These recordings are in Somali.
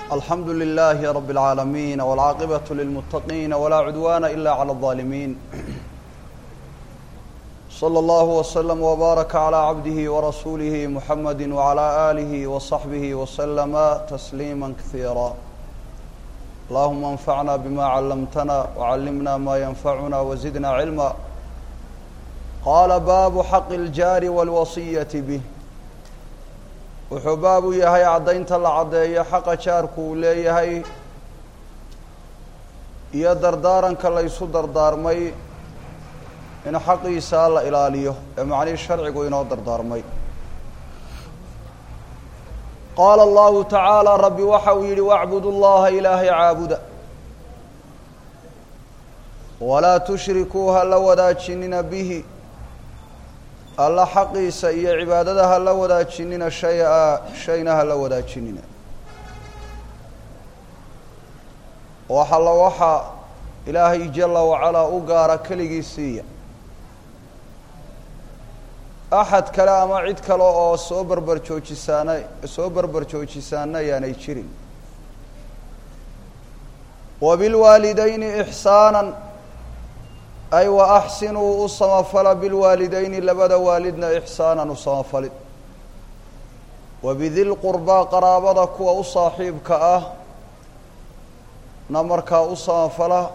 alxamdu للh رb العاalمين والcاaqبة للمتقين ولا عدوان إلا على الظالمين صلى الله وسلم وbارك على عبده ورسuله محمد وعلى آله وصحبه وسلم تسليما كثيرا اللهم انفعنا بما علمتنا وعلمنا ما ينفعنا وزدنا علما qاla bاب xق الjاr والوصية bه wuxuu baab u yahay caddaynta la caddeeyo xaqa jaarku uu leeyahay iyo dardaaranka la ysu dardaarmay in xaqiisaa la ilaaliyo ee macnihii sharcigu inoo dardaarmay qaala allahu tacaala rabbi waxa uu yidhi wacbudu llaha ilaahay caabuda walaa tushrikuu ha la wadaajinina bihi alla xaqiisa iyo cibaadada ha la wadaajinina shay-a shayna ha la wadaajinina waxa la waxa ilaahay jala wacalaa u gaara keligii siiya axad kale ama cid kale oo soo berber joojisaana soo berber joojisaana ayaanay jirin wa bilwaalidayni ixsaanan ay wa axsinuu u samafala bilwaalidayni labada waalidna ixsaanan u samafalid wa bidilqurbaa qaraabada kuwa u saaxiibka ah na markaa u samafala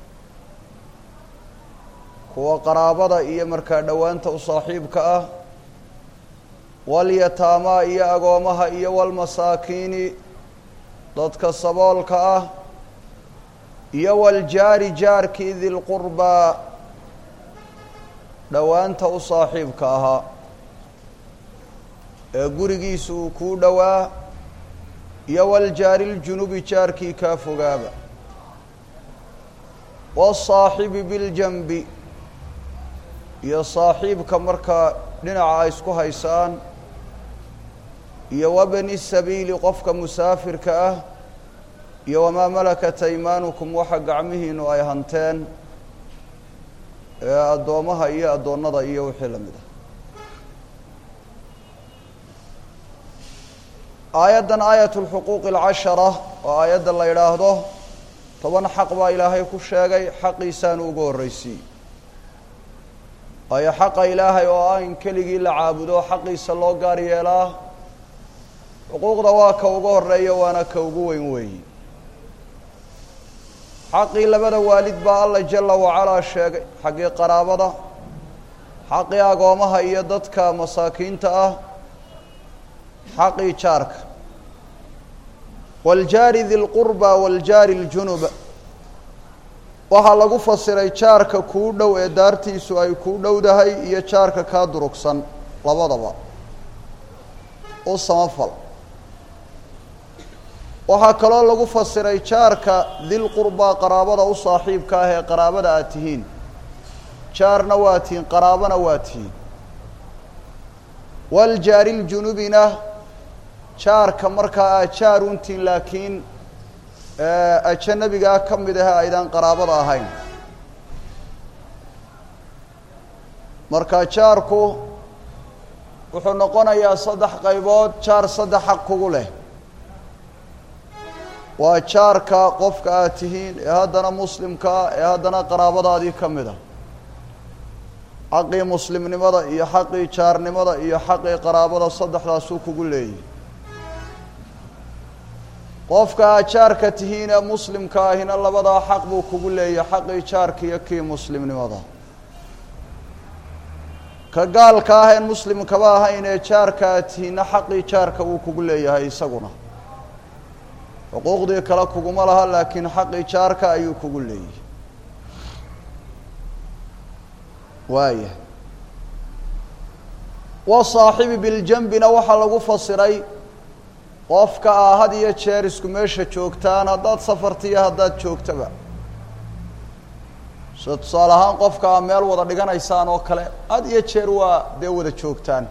kuwa qaraabada iyo markaa dhowaanta u saaxiibka ah walyataamaa iyo agoomaha iyo walmasaakiini dadka saboolka ah iyo waljaari jaarkii dilqurbaa dhowaanta u saaxiibka ahaa ee gurigiisa uu kuu dhowaa iyo waljaari ljunubi jaarkii kaa fogaaba wasaaxibi biljanbi iyo saaxiibka markaa dhinaca ay isku haysaan iyo wabni sabiili qofka musaafirka ah iyo wamaa malakat aymaanukum waxa gacmihiinu ay hanteen ee addoommaha iyo addoonnada iyo wixii la mid ah aayaddan aayat lxuquuqi alcashara oo aayadda la yidhaahdo toban xaq baa ilaahay ku sheegay xaqiisaanu ugu horreysiiyey waayo xaqa ilaahay oo ah in keligii la caabudo xaqiisa loo gaar yeelaa xuquuqda waa ka ugu horeeya waana ka ugu weyn weeyi xaqii labada waalid baa alla jala wacalaa sheegay xaggii qaraabada xaqii agoomaha iyo dadka masaakiinta ah xaqii jaarka waljaari dilqurba waljaari ljunuba waxaa lagu fasiray jaarka kuu dhow ee daartiisu ay kuu dhowdahay iyo jaarka kaa durugsan labadaba u samafal waxaa kaloo lagu fasiray jaarka dilqurbaa qaraabada u saaxiibka ah ee qaraabada aad tihiin jaarna waa tihiin qaraabana waa tihiin waljaari ljunubina jaarka markaa aad jaar untiin laakiin ajanabigaa ka mid ah aydaan qaraabada ahayn marka jaarku wuxuu noqonayaa saddex qaybood jaar saddex xaq kugu leh waa jaarka qofka aad tihiin ee haddana muslimkaa ee haddana qaraabadaadii ka mid a xaqii muslimnimada iyo xaqii jaarnimada iyo xaqii qaraabada saddexdaasuu kugu leeyahy qofka aad jaarka tihiin ee muslimka ahina labadaa xaq buu kugu leeyahy xaqii jaarka iyo kii muslimnimada ka gaalka ah een muslimkaba ahayn ee jaarka aad tihiinna xaqii jaarka wuu kugu leeyahay isaguna xuquuqdii kale kuguma laha laakiin xaqii jaarka ayuu kugu leeyahay waaya wasaaxibi biljanbina waxaa lagu fasiray qofka aa had iyo jeer isku meesha joogtaan haddaad safartiiyo haddaad joogtaba sida tusaale ahaan qofka aa meel wada dhiganaysaan oo kale had iyo jeer waa dee wada joogtaan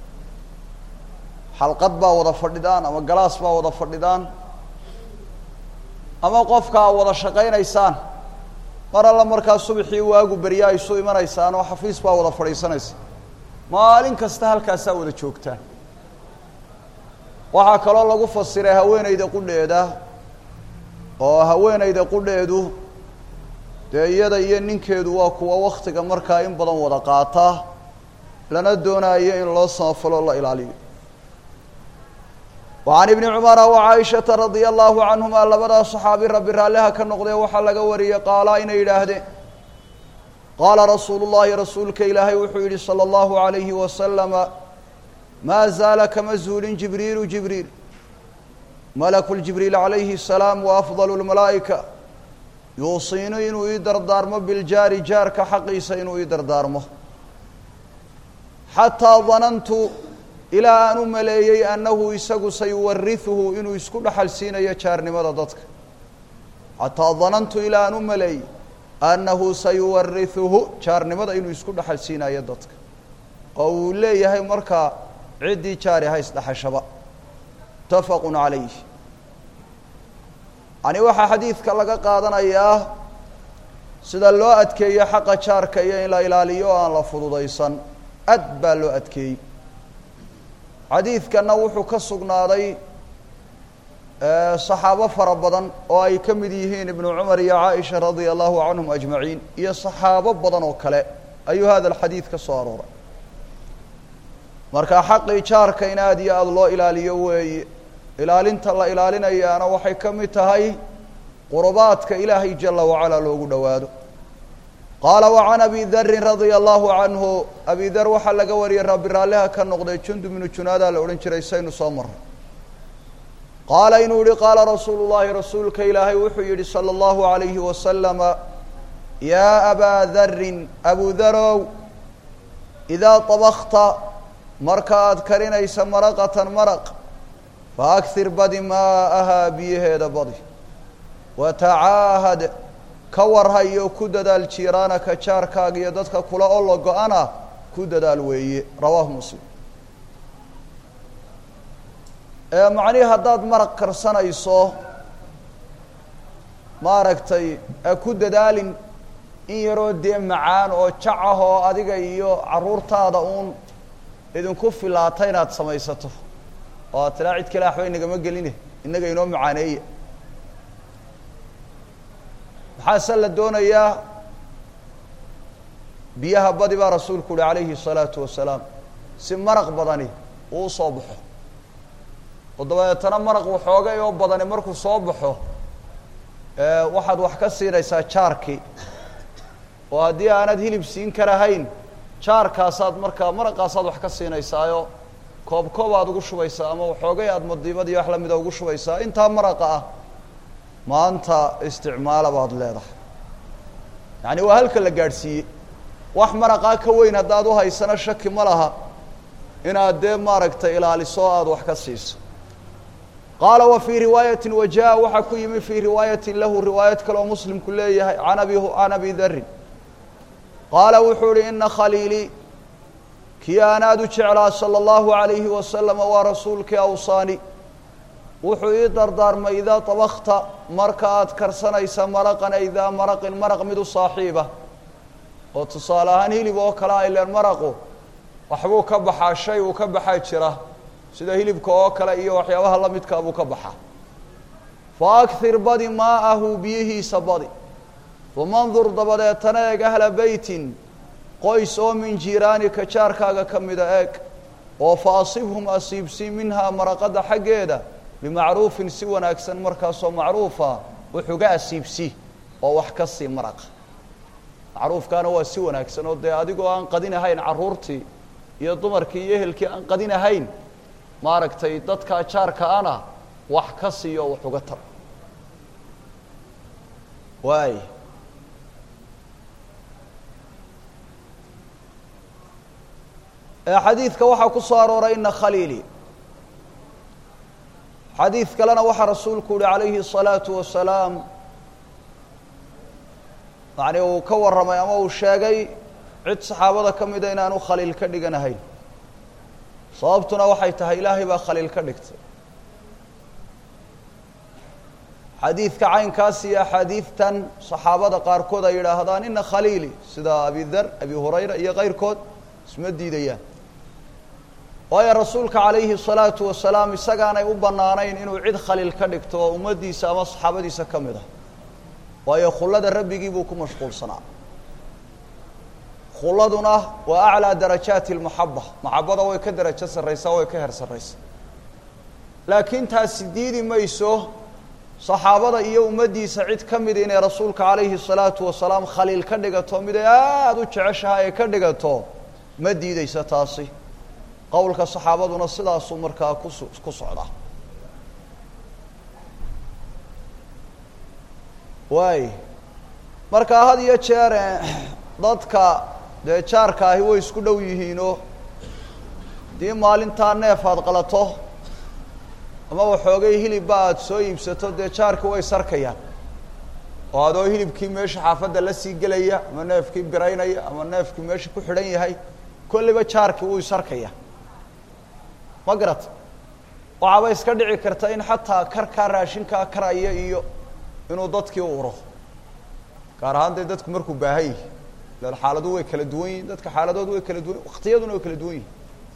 xalqad baa wada fadhidaan ama galaas baa wada fadhidaan ama qofka aa wada shaqaynaysaan mar alla markaa subaxii waagu beryaa isu imanaysaan oo xafiis baa wada fadhiisanaysa maalin kasta halkaasaa wada joogtaan waxaa kaloo lagu fasiray haweeneyda qudheeda oo haweenayda qudheedu dee iyada iyo ninkeedu waa kuwa waktiga markaa in badan wada qaata lana doonaayo in loo samafalo la ilaaliyo وعن iبن cمر وعائشhaةa رaضي الله عanهuma labadaa صxaabi rabi raalliha ka noqdee waxaa laga wariyey qaala inay yidhaahdeen qaala rasuul الlahi rasuulka ilaahay wuxuu yihi slى الlaهu عaليهi وasلم maa zaala kama zuulin jibriilu jibriil malaku jibriil عalayhi السalaam وأfضل الmalaaئika yuusiinu inuu ii dardaarmo biljaari jaarka xaqiisa inuu ii dardaarmo xataa danantu ilaa aan u maleeyey annahu isagu sayuwarihuhu inuu isku dhaxal siinayo jaarnimada dadka xataa danantu ilaa aan u maleeyey annahu sayuwarihuhu jaarnimada inuu isku dhaxal siinayo dadka oo uu leeyahay markaa ciddii jaari ha isdhaxashaba mutafaqu calayh yani waxaa xadiidka laga qaadanayaa sida loo adkeeyo xaqa jaarka iyo in la ilaaliyo oo aan la fududaysan ad baa loo adkeeyey xadiidkanna wuxuu ka sugnaaday saxaabo fara badan oo ay ka mid yihiin ibnu cumar iyo caaisha radia allahu canhum ajmaciin iyo saxaabo badan oo kale ayuu hada alxadiid ka soo arooray marka xaqii jaarka in aada iyo aada loo ilaaliyo weeye ilaalinta la ilaalinayaana waxay ka mid tahay qurubaadka ilaahay jala wacalaa loogu dhowaado qaala وعan abi darin radia allahu canhu abi dar waxaa laga wariyey rabi raalliha ka noqday jundub ibnu junaadaa la odhan jiray saynu soo maray qaala inuu yihi qaala rasuulu llahi rasuulka ilaahay wuxuu yihi salى اllahu عalayhi wasalama yaa abaa darin abu darow idaa طabakta marka aad karinaysa maraqatan maraq faakir badi maa'ahaa biyaheeda badi watacaahad ka warhayo ku dadaal jiiraanaka jaarkaaga iyo dadka kula olo go-ana ku dadaal weeye rawaahu muslim macnihii haddaad maraq karsanayso maaragtay ku dadaalin in yaroo dee macaan oo jac ah oo adiga iyo carruurtaada uun idinku filaata inaad samaysato oo aad tilaa cid kale waxba inagama geline innaga inoo macaaneeya maxaase la doonayaa biyaha badi baa rasuulku uhi calayhi الsalaatu wasalaam si maraq badani uu usoo baxo oo dabeetana maraq waxoogay oo badani markuu soo baxo waxaad wax ka siinaysaa jaarkii oo haddii aanad hilib siin karahayn jaarkaasaad markaa maraqaasaad wax ka siinaysaayoo koob koob aad ugu shubaysaa ama waxoogay aad madiibad iyo wax lamida ugu shubaysaa intaa maraqa ah maanta isticmaala baad leedahay yacani waa halka la gaadhsiiyey wax maraqaa ka weyn haddaad uhaysana shaki ma laha inaad dee maaragtay ilaaliso o aada wax ka siiso qaala wa fii riwaayatin wa jaa waxaa ku yimi fii riwaayatin lahu riwaayad kale oo muslimku leeyahay an abi can abi darin qaala wuxuu uhi ina khaliilii kii aan aada u jeclaa salى اllahu عalayhi wasalama waa rasuulkii awsaani wuxuu ii dardaarmay idaa طabakta marka aad karsanaysa maraqan ay daa maraqin maraq mid u saaxiiba oo tusaale ahaan hilib oo kale a ileen maraqu waxbuu ka baxaa shay uu ka baxaa jira sida hilibka oo kale iyo waxyaabaha la midkaa buu ka baxaa fa akthir badi maa'ahu biyihiisa badi wamandur dabadeetana eeg ahla beytin qoys oo min jiiraanika jaarkaaga ka mida eeg oo fa asibhum asiibsi minhaa maraqada xaggeeda bimacruufin si wanaagsan markaasoo macruufa wuxuga asiibsi oo wax ka sii maraqa macruufkaana waa si wanaagsan oo dee adigoo aan qadinahayn carruurtii iyo dumarkii iyo ehelkii aan qadinahayn maaragtay dadkaa jaarka ana wax ka siiyo wax uga tar waay xadiidka waxaa ku soo arooray ina khaliili xadiid kalena waxaa rasuulku uhi calayhi الsalaatu wasalaam yani uu ka warramay ama uu sheegay cid saxaabada ka mida inaanu khaliil ka dhiganahayn sababtuna waxay tahay ilaahay baa khaliil ka dhigtay xadiidka caynkaas iyo axaadiidtan saxaabada qaarkood ay yidhaahdaan ina khaliili sida abi dar abi hurayra iyo kayrkood isma diidayaan waayo rasuulka calayhi الsalaatu wasalaam isagaanay u bannaanayn inuu cid khaliil ka dhigto oo ummaddiisa ama saxaabadiisa ka mid ah waayo khullada rabbigii buu ku mashquulsanaa khulladuna waa aclىa darajaati اlmaxaba maxabada way ka darajo sarraysaa way ka her sarraysaa laakiin taasi diidi mayso saxaabada iyo ummaddiisa cid ka mida inay rasuulka calayhi الsalaatu wasalaam khaliil ka dhigato mid ay aada u jeceshahay ay ka dhigato ma diideysa taasi qowlka saxaabaduna sidaasuu markaa kus ku socdaa waay markaa had iyo jeer dadka dee jaarka ahi way isku dhow yihiinoo haddii maalintaa neef aad qalato ama waxoogay hilibba aada soo iibsato dee jaarkii way sarkayaan oo adoo hilibkii meesha xaafadda la sii gelaya ama neefkii biraynaya ama neefkii meesha ku xidhan yahay kolliba jaarkii wuu isarkaya ma garata waxaaba iska dhici karta in xataa karkaa raashinkaa karaya iyo inuu dadkii uro gaar ahaan dee dadku markuu baahan yihi lan xaaladuhu way kala duwan yihin dadka xaaladoodu way kala duwan waktiyaduna way kala duwan yihin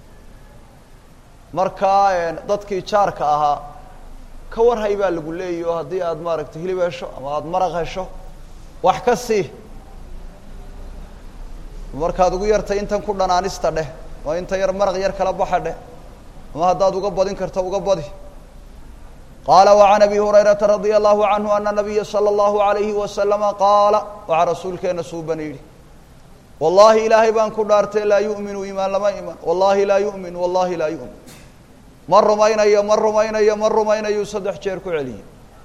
markaa dadkii jaarka ahaa ka warhay baa lagu leeyahy oo haddii aada maaragtay hilib hesho ama aada maraq hesho wax ka sii markaad ugu yartay intan ku dhanaanista dheh oo inta yar maraq yar kala baxa dheh ama haddaad uga badin karto uga badi qaala وعan abi hurayrata radia allahu canhu ana nabiya salى اllahu عalayhi wasalama qaala waxaa rasuulkeena suuban yidhi wallahi ilaahay baan ku dhaartay laa yu'minu imaan lama iman wallahi laa yu'min wallahi laa yu'min ma rumaynayo ma rumaynayo ma rumaynayu saddex jeer ku celiyey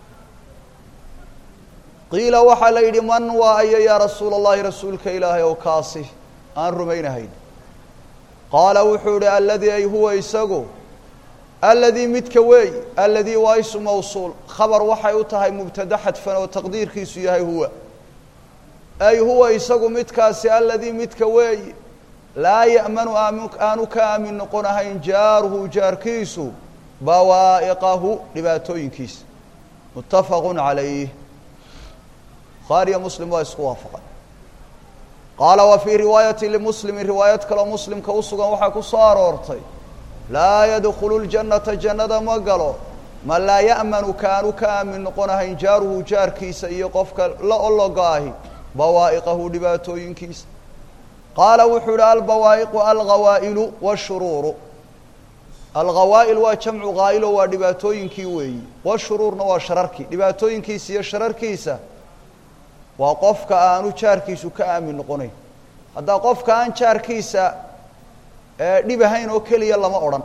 qiila waxaa la yidhi man waa ayo yaa rasuula اllahi rasuulka ilaahay ow kaasi aan rumaynahayn qaala wuxuu ihi aladii ay huwa isagu aladii midka weey aladii waa isu mawsuul khabar waxay u tahay mubtada xadfan oo taqdiirkiisu yahay huwa ay huwa isagu midkaasi aladii midka weey laa ya'manu aanu ka aamin noqonahayn jaaruhu jaarkiisu bawaa'iqahu dhibaatooyinkiisa muttafaqu calayh bukhaariyo muslim waa isku waafaqay qaala wa fii riwaayati limuslimi riwaayad kaloo muslimka u sugan waxaa ku soo aroortay laa yadkhulu ljannata jannada ma galo man laa ya'manu kaanu ka aamin noqonahayn jaaruhu jaarkiisa iyo qofka la ologa ahi bawaa'iqahu dhibaatooyinkiisa qaala wuxuu ihi albawaa'iqu alghawaa'ilu washuruuru alghawaa'il waa jamcu ghaa'ilo waa dhibaatooyinkii weeyi washuruurna waa shararkii dhibaatooyinkiisa iyo shararkiisa waa qofka aanu jaarkiisu ka aamin noqonayn haddaa qofka aan jaarkiisa dhib ahayn oo keliya lama odhan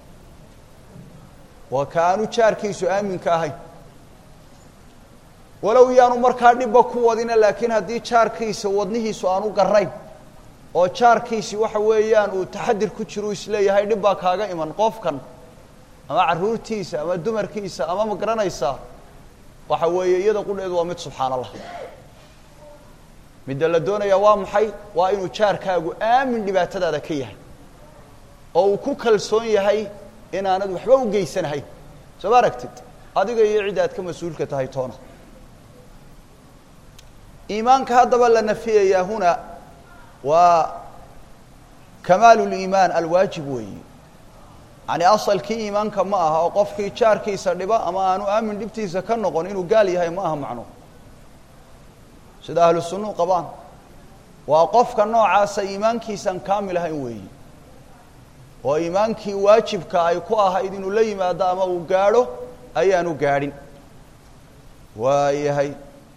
waa ka aanu jaarkiisu aaminka ahayn walow yaanu markaa dhibba ku wadina laakiin haddii jaarkiisa wadnihiisu aanu garayn oo jaarkiisi waxa weeyaan uu taxadir ku jiro isleeyahay dhib baa kaaga iman qofkan ama carruurtiisa ama dumarkiisa ama ma garanaysaa waxa weeye iyada qudheedu waa mid subxaan allah midda la doonayaa waa maxay waa inuu jaarkaagu aamin dhibaatadaada ka yahay oo uu ku kalsoon yahay inaanad waxba u geysanahayn soo ma aragtid adiga iyo cid aad ka mas-uulka tahay toona iimaanka haddaba la nafiyayaa huna waa kamaalu liimaan alwaajib weeyi yani asalkii iimaanka ma aha oo qofkii jaarkiisa dhiba ama aanu aamin dhibtiisa ka noqon inuu gaal yahay ma aha macno sida ahlu sunuu qabaan waa qofka noocaasa iimaankiisan kaamil ahayn weeyi oo iimaankii waajibka ay ku ahayd inuu la yimaado ama uu gaadho ayaanu gaadhin waayahay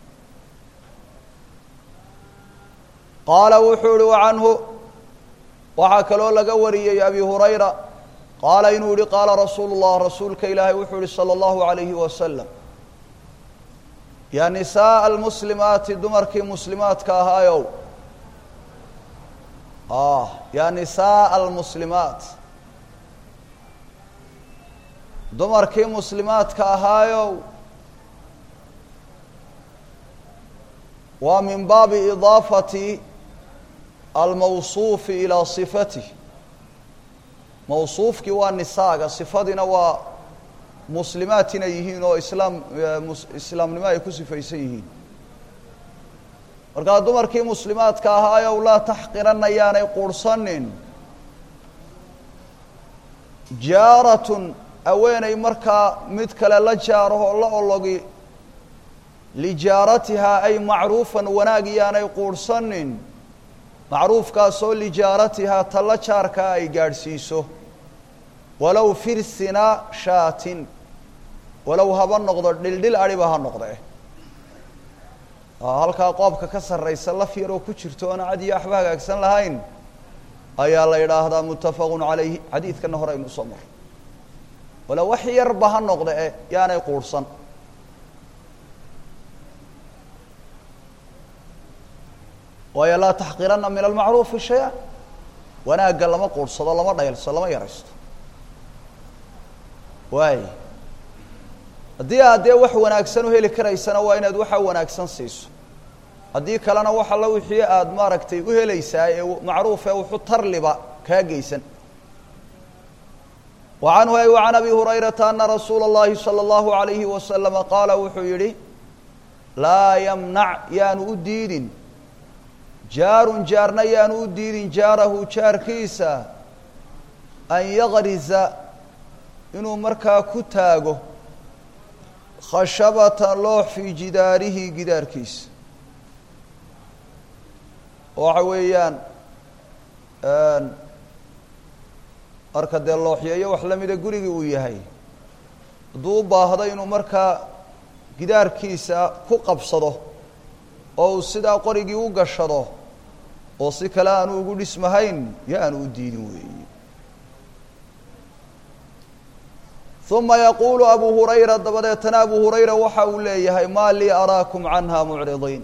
qaala wuxuu ihi wacanhu waxaa kaloo laga wariyey abi hurayra qaala inuu yihi qaala rasuulu اllah rasuulka ilaahay wuxuu yihi salى اllahu عalayhi wasalam ya nisaءa almuslimaati dumarkii muslimaadka ahaayow ya nisaءa almuslimaat dumarkii muslimaadka ahaayow waa min baabi idaafati almawsuufi ilaa sifatih mawsuufkii waa nisaaga sifadiina waa muslimaat inay yihiin oo islaam islaamnimo ay ku sifaysan yihiin markaa dumarkii muslimaadka ahaayow laa taxqiranna yaanay quurhsanin jaaratun haweeney markaa mid kale la jaarahoo la ologi lijaaratihaa ay macruufan wanaag iyaanay quurhsanin macruufkaasoo lijaaratihaa talla jaarkaa ay gaadhsiiso walow firsina shaatin walow haba noqdo dhildhil adhiba ha noqde halkaa qoobka ka sarraysa laf yaroo ku jirto oona cad iyo waxba hagaagsan lahayn ayaa la yidhaahdaa muttafaqun calayhi xadiidkana hore aynu usoo marray walow wax yarba ha noqde e yaanay quurhsan waayo laa taxqiranna min almacruufi shay-a wanaagga lama quurhsado lama dhaylso lama yaraysto waay haddii aad dee wax wanaagsan u heli karaysana waa inaad waxa wanaagsan siiso haddii kalena wax alla wixii aada maaragtay u helaysaa ee macruuf ee wuxu tarliba kaa geysan wa canhu ay wa can abi hurayrata ana rasuula اllahi salى اllahu alayhi wasalama qaala wuxuu yihi laa yamnac yaanu u diidin jaarun jaarna yaanu u diidin jaarahu jaarkiisa an yaqriza inuu markaa ku taago khashabatan loox fii jidaarihi gidaarkiisa waxa weeyaan marka dee looxyeeyo wax lamida gurigii uu yahay hadduu u baahdo inuu markaa gidaarkiisa ku qabsado oo uu sidaa qorigii u gashado oo si kale aanu ugu dhismahayn yaanu u diidin weeyi uma yaquulu abu hurayra dabadeetana abu hurayra waxa uu leeyahay maa lii araakum canha mucridiin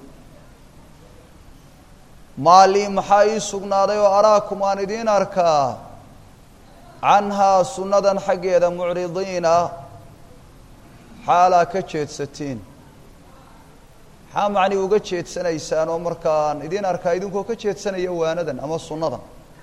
maa lii maxaa ii sugnaaday oo araakum aan idiin arkaa canhaa sunnadan xaggeeda mucridiina xaalaa ka jeedsatiin maxaa macni uga jeedsanaysaan oo markaan idiin arkaa idinkoo ka jeedsanaya waanadan ama sunnadan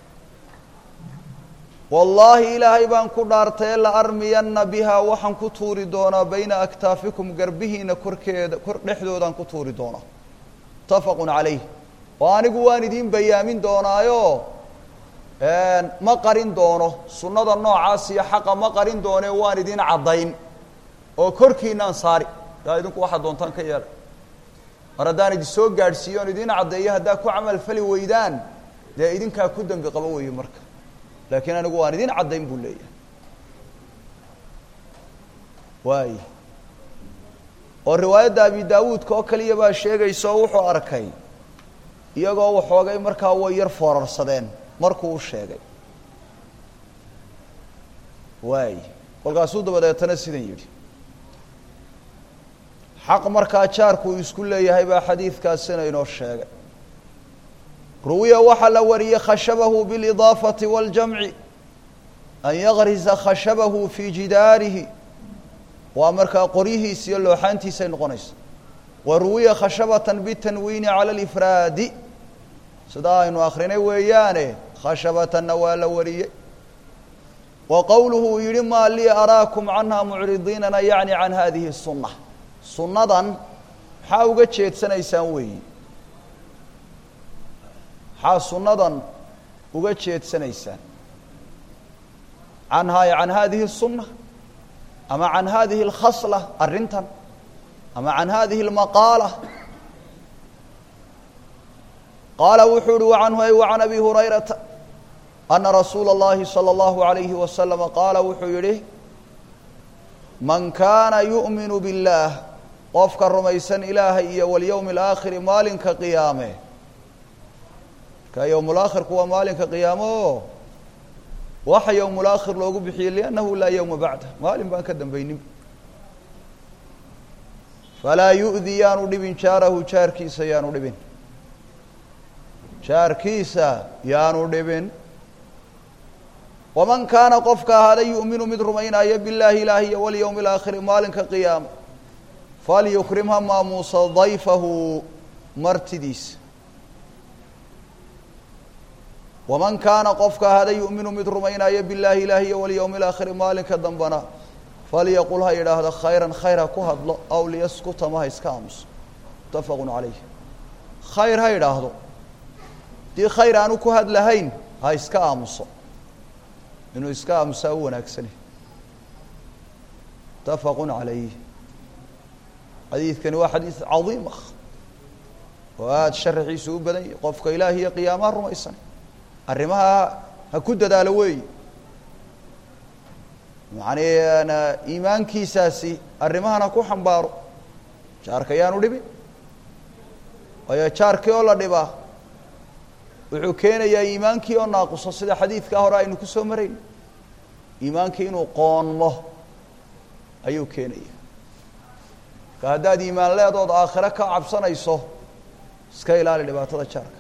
wallaahi ilaahay baan ku dhaartaye la armiyanna bihaa waxaan ku tuuri doonaa bayna aktaafikum garbihiina korkeeda kor dhexdoodaan ku tuuri doonaa muttafaqun calayh oo anigu waan idiin bayaamin doonaayo ma qarin doono sunnada noocaas iyo xaqa ma qarin doone waan idiin caddayn oo korkiinaan saari daa idinku waxaad doontaan ka yeela mar haddaan idin soo gaadhsiiyo oon idiin caddeeyo haddaa ku camal fali weydaan dee idinkaa ku dembi qaba weeye marka laakiin anigu waan idin caddayn buu leeyahay waay oo riwaayadda abi daawuudka oo kaliya baa sheegaysa oo wuxuu arkay iyagoo waxoogay markaa way yar foorarsadeen markuu u sheegay waay kolkaasuu dabadeetana sidan yidhi xaq markaa jaarku uu isku leeyahay baa xadiidkaasina inoo sheegay ruwiya waxaa la wariyey khashabahu biاlidaafati waاljamci an yaqrisa khashabahu fii jidaarihi waa markaa qoryihiisa iyo looxaantiisay noqonaysa wa ruwiya khashabatan bitanwiini cala alifraadi sidaa aynu akrinay weeyaane khashabatanna waa la wariyey wa qowluhu uu yihi maa lii araakum canha mucridiinana yacni can hadihi الsuna sunnadan maxaa uga jeedsanaysaan weeyi maxaa sunnadan uga jeedsanaysaan canhaa can hadihi الsuna ama can hadihi اlkhasla arrintan ama can hadihi اlmaqaala qaala wuxuu uhi wacanhu ay wa can abi hurayrata ana rasuula اllahi salى اllahu عalayhi wasalama qaala wuxuu yihi man kaana yu'minu biاllaah qofka rumaysan ilaahay iyo walyowmi alaakhiri maalinka qiyaame marka yowmulaakhirku waa maalinka qiyaamo oo waxa yowmulaakhir loogu bixiyey liannahu laa yowma bacda maalin baan ka dambaynin falaa yu'di yaanu dhibin jaarahu jaarkiisa yaanu dhibin jaarkiisa yaanu dhibin waman kaana qofka ahaada yu'minu mid rumaynaya billaahi ilaahi iyo walyowmi alaakhiri maalinka qiyaama falyukrim ha maamuusa dayfahu martidiisa waman kaana qofka ahaada yu'minu mid rumaynaya billaahi ilaahi iyo walyowmi alaakhiri maalinka dambana falyaqul ha yidhaahdo khayran khayr ha ku hadlo aw liyaskuta ma ha iska aamuso muttafaqun calayh khayr ha yidhaahdo haddii khayr aanu ku hadlahayn ha iska aamuso inuu iska aamusaa u wanaagsani mutafaqu calayh xadiidkani waa xadiid cadiim ah oo aada sharaxiisu u badan yahay qofka ilaahi iyo qiyaamaha rumaysan arrimaha ha ku dadaalo weeyi macnii iimaankiisaasi arrimahana ku xambaaro jaarka yaanu dhibin waayo jaarkii oo la dhibaa wuxuu keenayaa iimaankii oo naaquso sida xadiidkaa hore aynu ku soo marayn iimaankii inuu qoonmo ayuu keenaya marka haddaad iimaan leedood aakhiro ka cabsanayso iska ilaali dhibaatada jaarka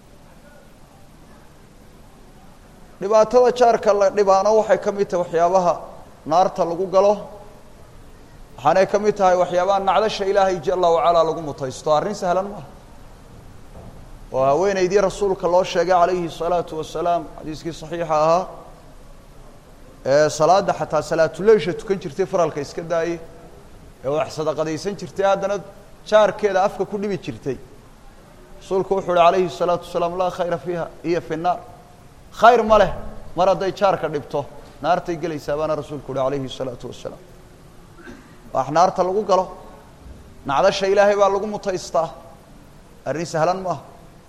dhibaatada jaarka la dhibaano waxay ka mid tahay waxyaabaha naarta lagu galo waxaanay ka mid tahay waxyaabaha nacdasha ilaahay jala wacalaa lagu mutaysto arrin sahlan maaha oo haweeneydii rasuulka loo sheegay calayhi الsalaatu wasalaam xadiiskii صaxiixa ahaa ee salaadda xataa salaatuleysha tukan jirtay faralka iska daayey ee wax sadaqadaysan jirtay haddana jaarkeeda afka ku dhibi jirtay rasuulku wuxuu uhi calayhi الsalaatu wasalaam laa khayra fiiha iyo fi الnaar khayr ma leh mar hadday jaarka dhibto naartay gelaysaa baana rasuulku uhi calayhi الsalaatu wasalaam wax naarta lagu galo nacdasha ilaahay baa lagu mutaystaa arrin sahlan maaha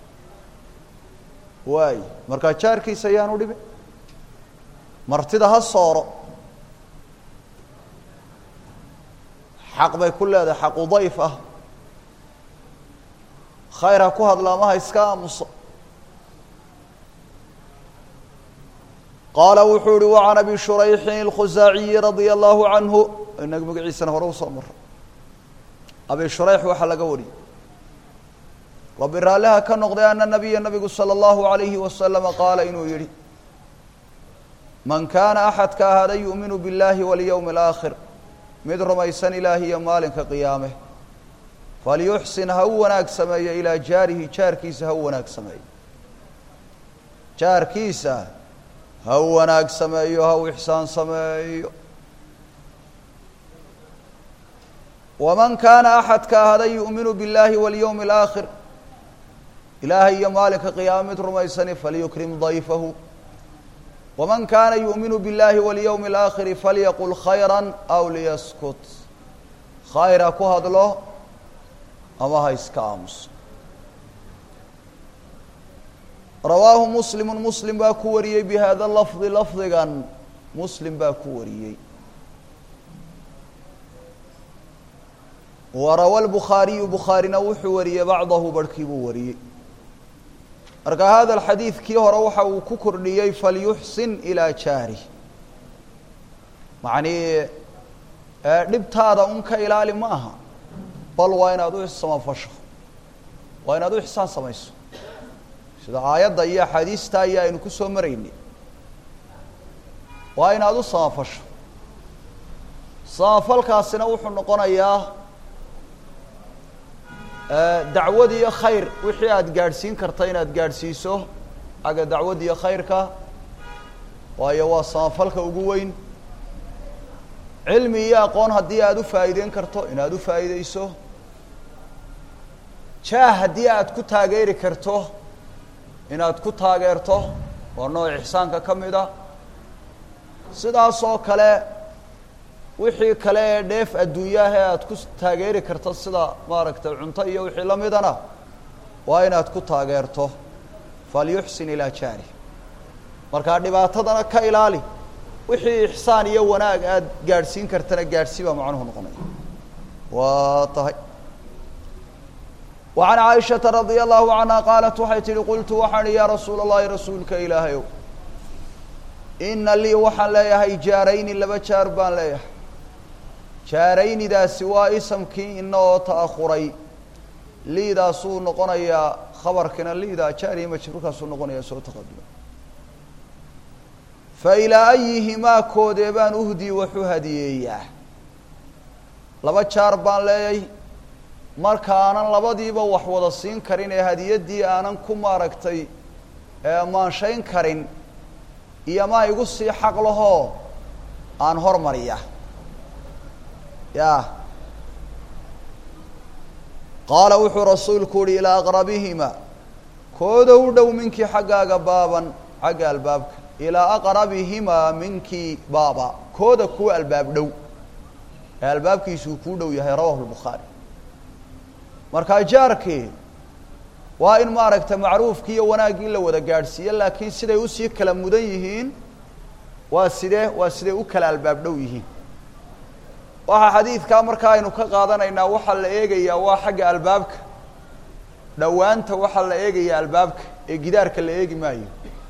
waay markaa jaarkiisa ayaanu dhibin martida ha sooro xaq bay ku leedahay xaqu dayf ah khayr ha ku hadlaamaha iska aamuso qaala wuxuu uhi wacan abi shurayxin اlkhusaaciyi radia allahu canhu inaga magaciisana hore usoo maro abi shurayx waxaa laga wariyey rabbi raalliha ka noqday ana nabiya nabigu salى اllahu alayhi wasalama qaala inuu yihi man kaana axadka ahaada yu'minu biاllahi walyowmi اlaakhir mid rumaysan ilaahi iyo maalinka qiyaame falyuxsin ha u wanaag sameeyo ilaa jaarihi jaarkiisa ha u wanaag sameeyo jaarkiisa ha u wanaag sameeyo ha u ixsaan sameeyo waman kaana axadka ahaada yu'minu biاllahi walyowmi اlaakhir ilaahay iyo maalinka qiyaame mid rumaysani falyukrim dayfahu waman kaana yu'minu biاllahi walyowmi اlaakhiri falyaqul khayra aw liyaskut khayr ha ku hadlo ama ha iska aamuso rawaahu muslimu muslim baa ku wariyey bi hada lafdi lafdigan muslim baa ku wariyey warawa lbukhaariyu bukhaarina wuxuu wariyey bacdahu barhkii buu wariyey marka hada alxadiid kii hore waxa uu ku kordhiyey falyuxsin ilaa jaarih macnii dhibtaada un ka ilaali ma aha bal waa inaad u samafasho waa inaad u ixsaan samayso sida aayadda iyo axaadiista ayaa aynu ku soo maraynay waa inaad u samafasho samafalkaasina wuxuu noqonayaa dacwad iyo khayr wixii aada gaadhsiin karta inaad gaadhsiiso xagga dacwad iyo khayrka waayo waa samafalka ugu weyn cilmi iyo aqoon haddii aada u faa'iideyn karto inaad u faa'iideyso jaah haddii aad ku taageeri karto inaad ku taageerto waa nooc ixsaanka ka mid a sidaas oo kale wixii kale ee dheef adduunyaah ee aada ku taageeri karto sida maaragtay cunto iyo wixii la midana waa inaad ku taageerto falyuxsin ilaa jaari markaa dhibaatadana ka ilaali wixii ixsaan iyo wanaag aada gaadhsiin kartana gaadhsii baa macnuhu noqonaya waa tahay wa can caaishata radia allahu canha qaalat waxay tihi qultu waxaan ihi yaa rasuula allahi rasuulka ilaahayow ina lii waxaan leeyahay jaarayni laba jaar baan leeyahay jaaraynidaasi waa isamkii ina oo ta'ahuray liidaasuu noqonayaa khabarkina liida jaariya majruurkaasuu noqonayaa soo taqaduma fa ilaa ayihimaa koodee baan uhdii waxu hadiyeeyaa laba jaar baan leeyay marka aanan labadiiba wax wada siin karin ee hadiyaddii aanan ku maaragtay maanshayn karin iyo maa igu sii xaq lahoo aan hormariya ya qaala wuxuu rasuulku uhi ilaa aqrabihima kooda u dhow minkii xaggaaga baaban xagga albaabka ilaa aqrabihimaa minki baaba kooda kuwa albaab dhow ee albaabkiisuu kuu dhow yahay rawahu lbukhaari markaa jaarkii waa in maaragtay macruufkii iyo wanaaggii la wada gaadhsiiye laakiin siday usii kala mudan yihiin waa sidee waa siday u kala albaab dhow yihiin waxaa xadiidkaa markaa aynu ka qaadanaynaa waxaa la eegayaa waa xagga albaabka dhowaanta waxaa la eegayaa albaabka ee gidaarka la eegi maayo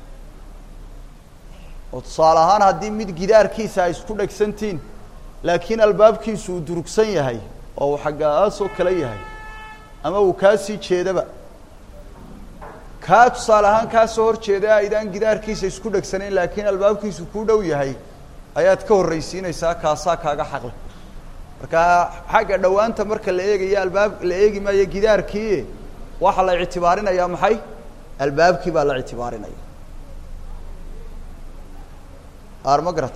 oo tusaale ahaan haddii mid gidaarkiisa ay isku dhegsantihiin laakiin albaabkiisu uu durugsan yahay oo uu xaggaasoo kale yahay ama uu kaa sii jeedaba kaa tusaale ahaan kaa soo hor jeeda aydaan gidaarkiisa isku dhegsanayn laakiin albaabkiisu kuu dhow yahay ayaad ka horraysiinaysaa kaasaa kaaga xaqle marka xagga dhowaanta marka la eegayo albaab la eegi maayo gidaarkii waxaa la ictibaarinayaa maxay albaabkii baa la ictibaarinaya armagrat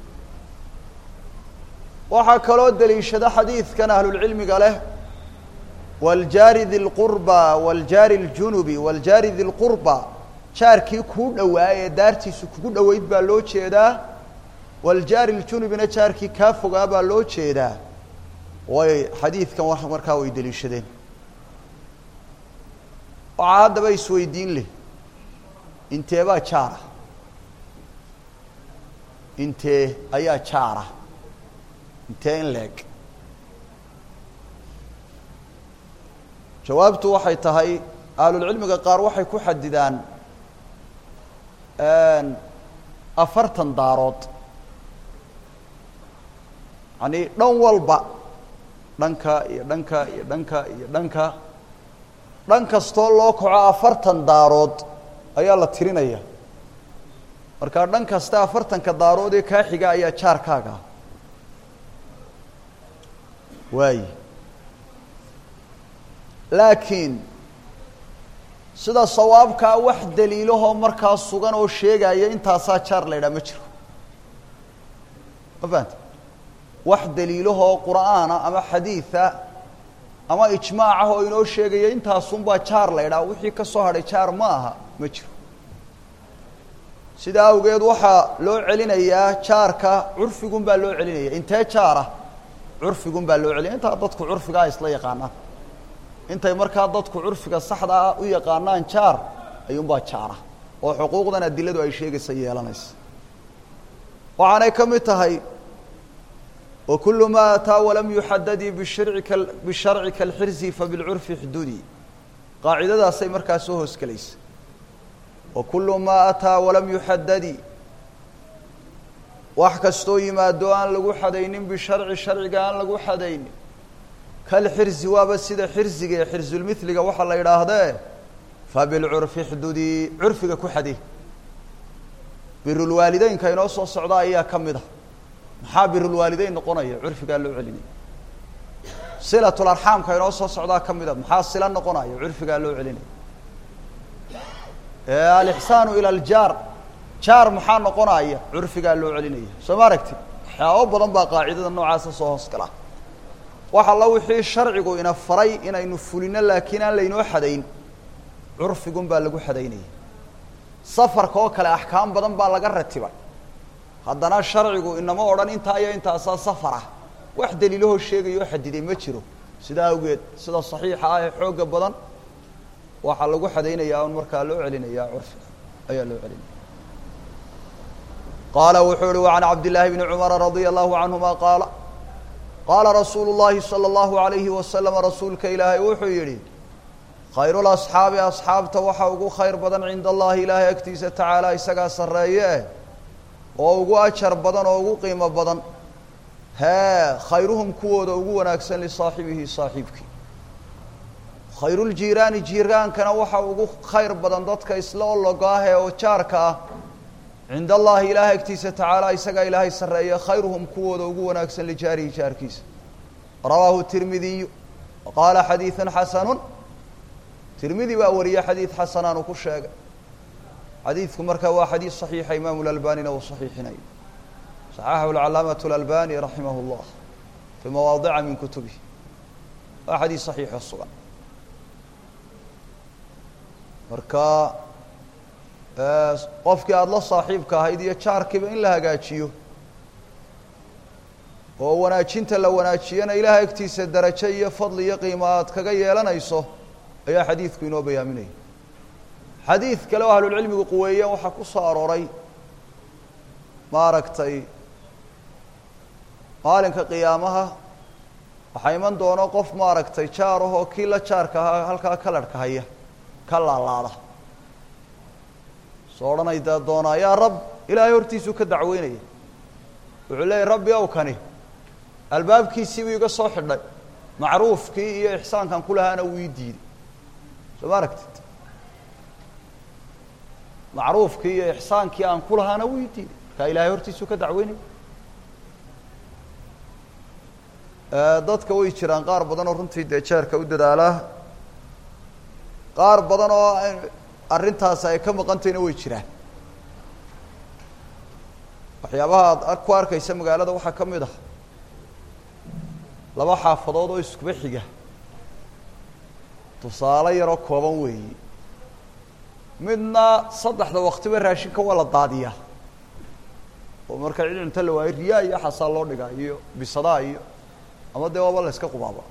waxaa kaloo daliishada xadiidkan ahlulcilmiga leh wljaari di lqurba wljaari ljunubi wljaari di lqurba jaarkii kuu dhowaa ee daartiisu kugu dhoweyd baa loo jeedaa wljaari ljunubina jaarkii kaa fogaa baa loo jeedaa way xadiidkan markaa way deliishadeen waxaa haddaba isweydiin leh intee baa jaara intee ayaa jaara intee in leeg jawaabtu waxay tahay ahlulcilmiga qaar waxay ku xadidaan afartan daarood yani dhan walba dhanka iyo dhanka iyo dhanka iyo dhanka dhan kastoo loo kaco afartan daarood ayaa la tirinaya markaa dhan kasta afartanka daarood ee kaa xiga ayaa jaarkaaga waayi laakiin sida sawaabkaa wax daliilahoo markaa sugan oo sheegaya intaasaa jaar la ydhaha ma jiro ma fahanta wax daliilahoo qur'aana ama xadiida ama ijmaacah oo inoo sheegaya intaasunbaa jaar la ydhaha wixii ka soo hadhay jaar ma aha ma jiro sidaa awgeed waxaa loo celinayaa jaarka curfigun baa loo celinaya intee jaara curfigun baa loo celinaya intaa dadku curfigaa isla yaqaanaan intay markaa dadku curfiga saxda ah u yaqaanaan jaar ayuunbaa jaara oo xuquuqdan adiladu ay sheegaysa yeelanaysa waxaanay ka mid tahay wakulu ma ataa walam yuxadadii bishirci ka bisharci kalxirsi fabilcurfi xududi qaacidadaasay markaa soo hoosgelaysa wakulu maa ataa walam yuxadadi wax kastoo yimaado aan lagu xadaynin bisharci sharciga aan lagu xadaynin kalxirsi waaba sida xirsiga ee xirsulmithliga waxaa la yidhaahdee fabilcurfi xdudi curfiga ku xade birulwaalideynka inoo soo socda ayaa ka mid a maxaa birulwaalideyn noqonaya curfigaa loo celinaya silatlarxaamka inoo soo socdaa ka mid a maxaa sila noqonaya curfigaa loo celinaya alixsaanu ila aljaar jaar maxaa noqonaya curfigaa loo celinaya soo ma aragti waxyaabo badan baa qaacidada noocaasa soo hoos gala wax alla wixii sharcigu ina faray inaynu fulino laakiin aan laynoo xadayn curfigun baa lagu xadaynaya safarka oo kale axkaam badan baa laga ratibay haddana sharcigu inama odhan intaa iyo intaasaa safar ah wax daliilahoo sheegaya oo xadiday ma jiro sidaa awgeed sida saxiixa ah ee xooga badan waxaa lagu xadaynayaa un markaa loo celinayaa curfiga ayaa loo celinaya qaala wuxuu uhi وعan cabd للahi بn cmara radي الlahu canهuma qaala qaala rasuulu الlahi salى الlahu عalayhi waslama rasuulka ilaahay wuxuu yihi khayr اlasxaabi asxaabta waxa ugu khayr badan cinda allahi ilaahay agtiisa tacaala isagaa sarreeye eh oo ugu ajar badan oo ugu qiimo badan hee khayruhum kuwooda ugu wanaagsan lisaaxibihi saaxiibkii khayruuljiiraani jiiraankana waxa ugu khayr badan dadka isla ologaahee oo jaarka ah cinda allahi ilaahay agtiisa tacaala isagaa ilaahay sarreeye khayruhum kuwooda ugu wanaagsan lijaarihi jaarkiisa rawaahu tirmidiyu qaala xadiiثun xasanu tirmidi baa wariye xadiid xasanaanu ku sheegay xadiidku markaa waa xadiid صaxiixa imaamu lalbanina uu صaxiixinayo صaxaxahu اlcalaamaة اlalbani raximah اllah fii mawaadica min kutubihi waa xadiid صaxiixo sugan marka qofkii aada la saaxiibka ahayd iyo jaarkiiba in la hagaajiyo oo wanaajinta la wanaajiyana ilaah agtiisa darajo iyo fadli iyo qiimo aad kaga yeelanayso ayaa xadiidku inoo bayaaminaya xadiid kale oo ahlulcilmigu quweeyeen waxaa ku soo arooray maaragtay maalinka qiyaamaha waxaa iman doono qof maaragtay jaar ahoo kii la jaarka ahaa halkaa kalarhka haya ka laalaada soo odhanayda doonaa yaa rab ilaahay hortiisuu ka dacweynaya wuxuu leeyahy rabbi ow kani albaabkiisiibuu iga soo xidhay macruufkii iyo ixsaankan ku lahaana wuu ii diiday soo ma aragtid macruufkii iyo ixsaankii aan ku lahaana wuu ii diiday markaa ilaahay hortiisuu ka dacweynaya dadka way jiraan qaar badan oo runtii dee jeerka u dadaalaa qaar badan oo arrintaasi ay ka maqantayna way jiraan waxyaabaha aad ku arkaysa magaalada waxaa ka mid ah laba xaafadood oo iskuba xiga tusaale yaroo kooban weeyi midna saddexda waktiba raashinka waa la daadiyaa oo marka cid cunto la waayo riyaa iyo xasaa loo dhigaa iyo bisadaa iyo ama dee waaba la yska qubaaba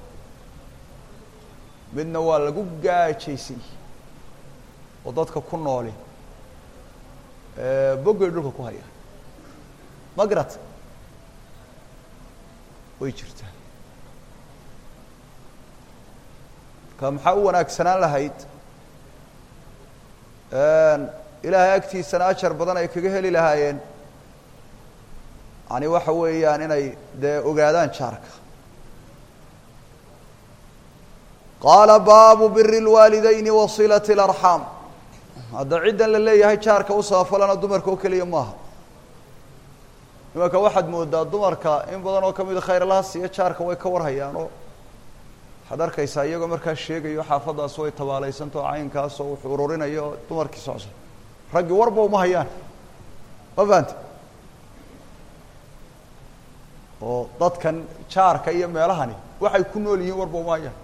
midna waa lagu gaajaysay oo dadka ku nooli boggay dhulka ku haya ma garat way jirtaa marka maxaa u wanaagsanaan lahayd ilaahay agtiisana ajar badan ay kaga heli lahaayeen yani waxa weeyaan inay dee ogaadaan jaarka qaala baabu biri اlwaalidayni wa silaة اlarxaam hadda ciddan la leeyahay jaarka u sabafalana dumarka oo keliya maaha imanka waxaad moodaa dumarka in badan oo kamida khayrlaha siiya jaarka way ka warhayaan oo waxaad arkaysaa iyagoo markaa sheegayo xaafaddaas way tabaalaysantaoo caynkaasoo wuxuu ururinayo oo dumarkii socso raggii warba uma hayaan ma fahamti oo dadkan jaarka iyo meelahani waxay ku nool yihiin warba uma hayaan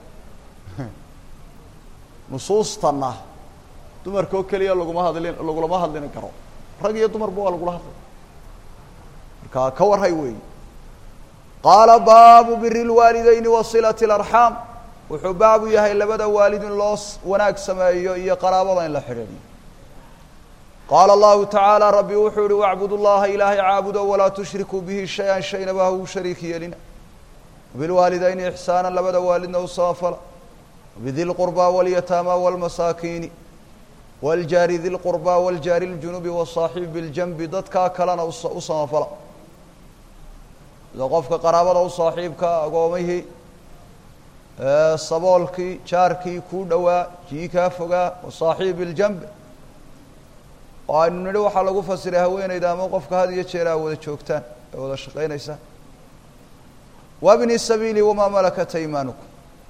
nusuustanna dumarka oo keliya laguma hadlin lagulama hadlin karo rag iyo dumarba waa lagula hadlay marka ka warhay weeyi qaala baabu biri اlwaalidayni wa silaة اlarxaam wuxuu baabu yahay labada waalid in loo wanaag sameeyo iyo qaraabada in la xidhiidhiyo qaala allahu tacaala rabbi wuxuu yihi wacbud llaha ilaahay caabudo walaa tushrikuu bihi shay-an shaynaba ha u shariik yeelina bilwaalidayni ixsaana labada waalidna u samafala bidi lqurbى wاlyataama wاlmasaakiini wاljaari di lqurbى wاljaari اljunubi wالصaaxibi biاljanbi dadkaa kalena u samafala sida qofka qaraabada u saaxiibka agoomihii saboolkii jaarkii kuu dhowaa kii kaa fogaa wasaaxiib biاljanbi oo aynu nidhi waxaa lagu fasiray haweeneyda ama qofka had iyo jeer aa wada joogtaan ay wada shaqaynaysaan wabni sabiili wamaa malakat aymaanukum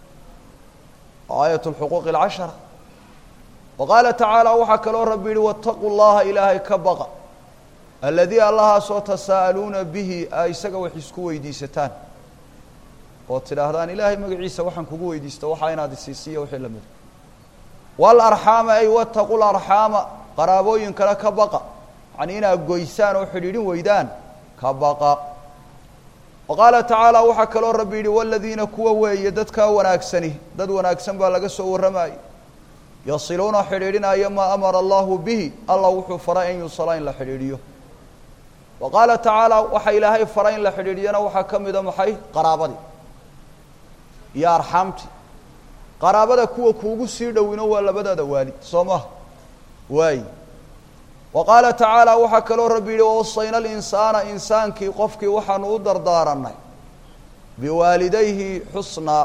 aayat lxuquuq alcashara wa qaala tacaala waxaa kaloo rabbi yihi waataquu llaha ilaahay ka baqa aladii allahaasoo tasaa'aluuna bihi a isaga wax isku weydiisataan oo tidhaahdaan ilaahay magaciisa waxaan kugu weydiista waxaa inaad isiisiiya wixii lamid waalarxaama ay wataqu larxaama qaraabooyinkana ka baqa yacanii inaad goysaan oo xidhiidhin weydaan ka baqa wa qaala tacaala waxaa kaloo rabbi yidhi waladiina kuwa weeye dadkaa wanaagsani dad wanaagsan baa laga soo warramayay yasiluuna xidhiidhinaya maa amara allahu bihi allah wuxuu faray an yusala in la xidhiidhiyo wa qaala tacaala waxa ilaahay faray in la xidhiidhiyana waxaa ka mida maxay qaraabadii iyo arxaamtii qaraabada kuwa kuugu sii dhowino waa labadaada waalid soo maha waay wa qaala tacaala waxaa kaloo rabbi yihi wawasayna alinsaana insaankii qofkii waxaanu u dardaaranay biwaalidayhi xusnaa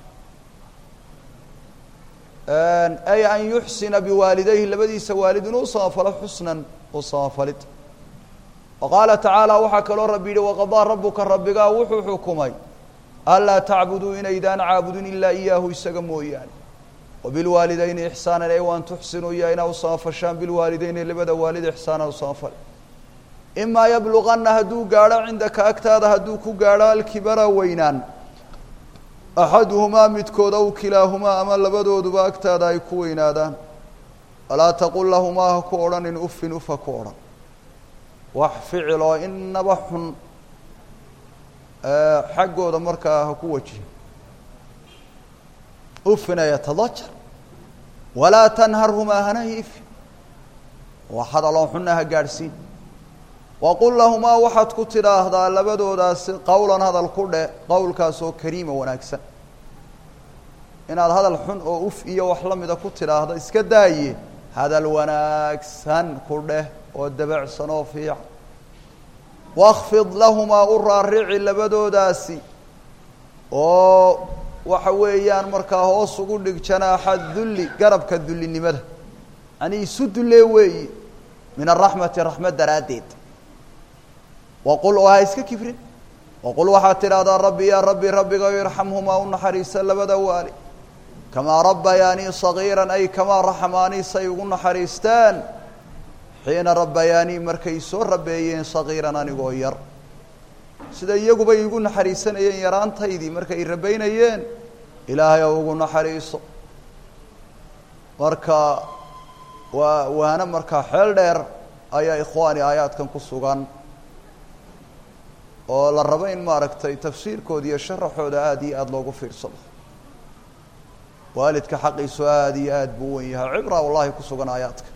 ay an yuxsina biwaalidayhi labadiisa waalid inuu samafalo xusnan u samafalid wa qaala tacaala waxaa kaloo rabbi yihi waqadaa rabuka rabbigaa wuxuu xukumay anlaa tacbuduu inaydaan caabudin ilaa iyaahu isaga mooyaane wabilwaalidayni ixsaanan ay waan tuxsinuu iyo inaa u samafashaan bilwaalidayni labada waalid ixsaana u samafal imaa yabluganna hadduu gaadho cindaka agtaada hadduu ku gaadho alkibara weynaan axaduhumaa midkood aw kilaahumaa ama labadooduba agtaada ay ku weynaadaan walaa taqul lahumaa ha ku odhanin ufin uf ha ku odhan wax ficil oo inaba xun xaggooda markaa ha ku wajihin ufina yatadajar walaa tanharhumaa hana hiifi wax hadaloo xunna ha gaadhsiin waqul lahumaa waxaad ku tidhaahdaa labadoodaasi qowlan hadal ku dheh qowlkaasoo kariima wanaagsan inaad hadal xun oo uf iyo wax la mida ku tidhaahdo iska daaye hadal wanaagsan ku dheh oo dabacsan oo fiican wakfid lahumaa u raarici labadoodaasi oo waxa weeyaan markaa hoos ugu dhig janaaxa dulli garabka dullinimada yani isu dullee weeyi min araxmati raxmad daraaddeed waqul oo ha iska kibrin waqul waxaad tidhaahdaa rabbi yaa rabbi rabbigayo irxamhumaa u naxariisa labada waali kamaa rabbayaanii sagiiran ay kamaa raxmaanii say ugu naxariisteen xiina rabbayaanii markay soo rabeeyeen sagiiran anigoo yar sida iyaguba iigu naxariisanayeen yaraantaydii markay rabaynayeen ilaahay oo ugu naxariiso marka waa waana markaa xeel dheer ayaa ikhwaani aayaadkan ku sugan oo la rabo in maaragtay tafsiirkooda iyo sharaxooda aada iyo aada loogu fiirsado waalidka xaqiisu aada iyo aada buu wen yahay cibra wallahi ku sugan aayaadka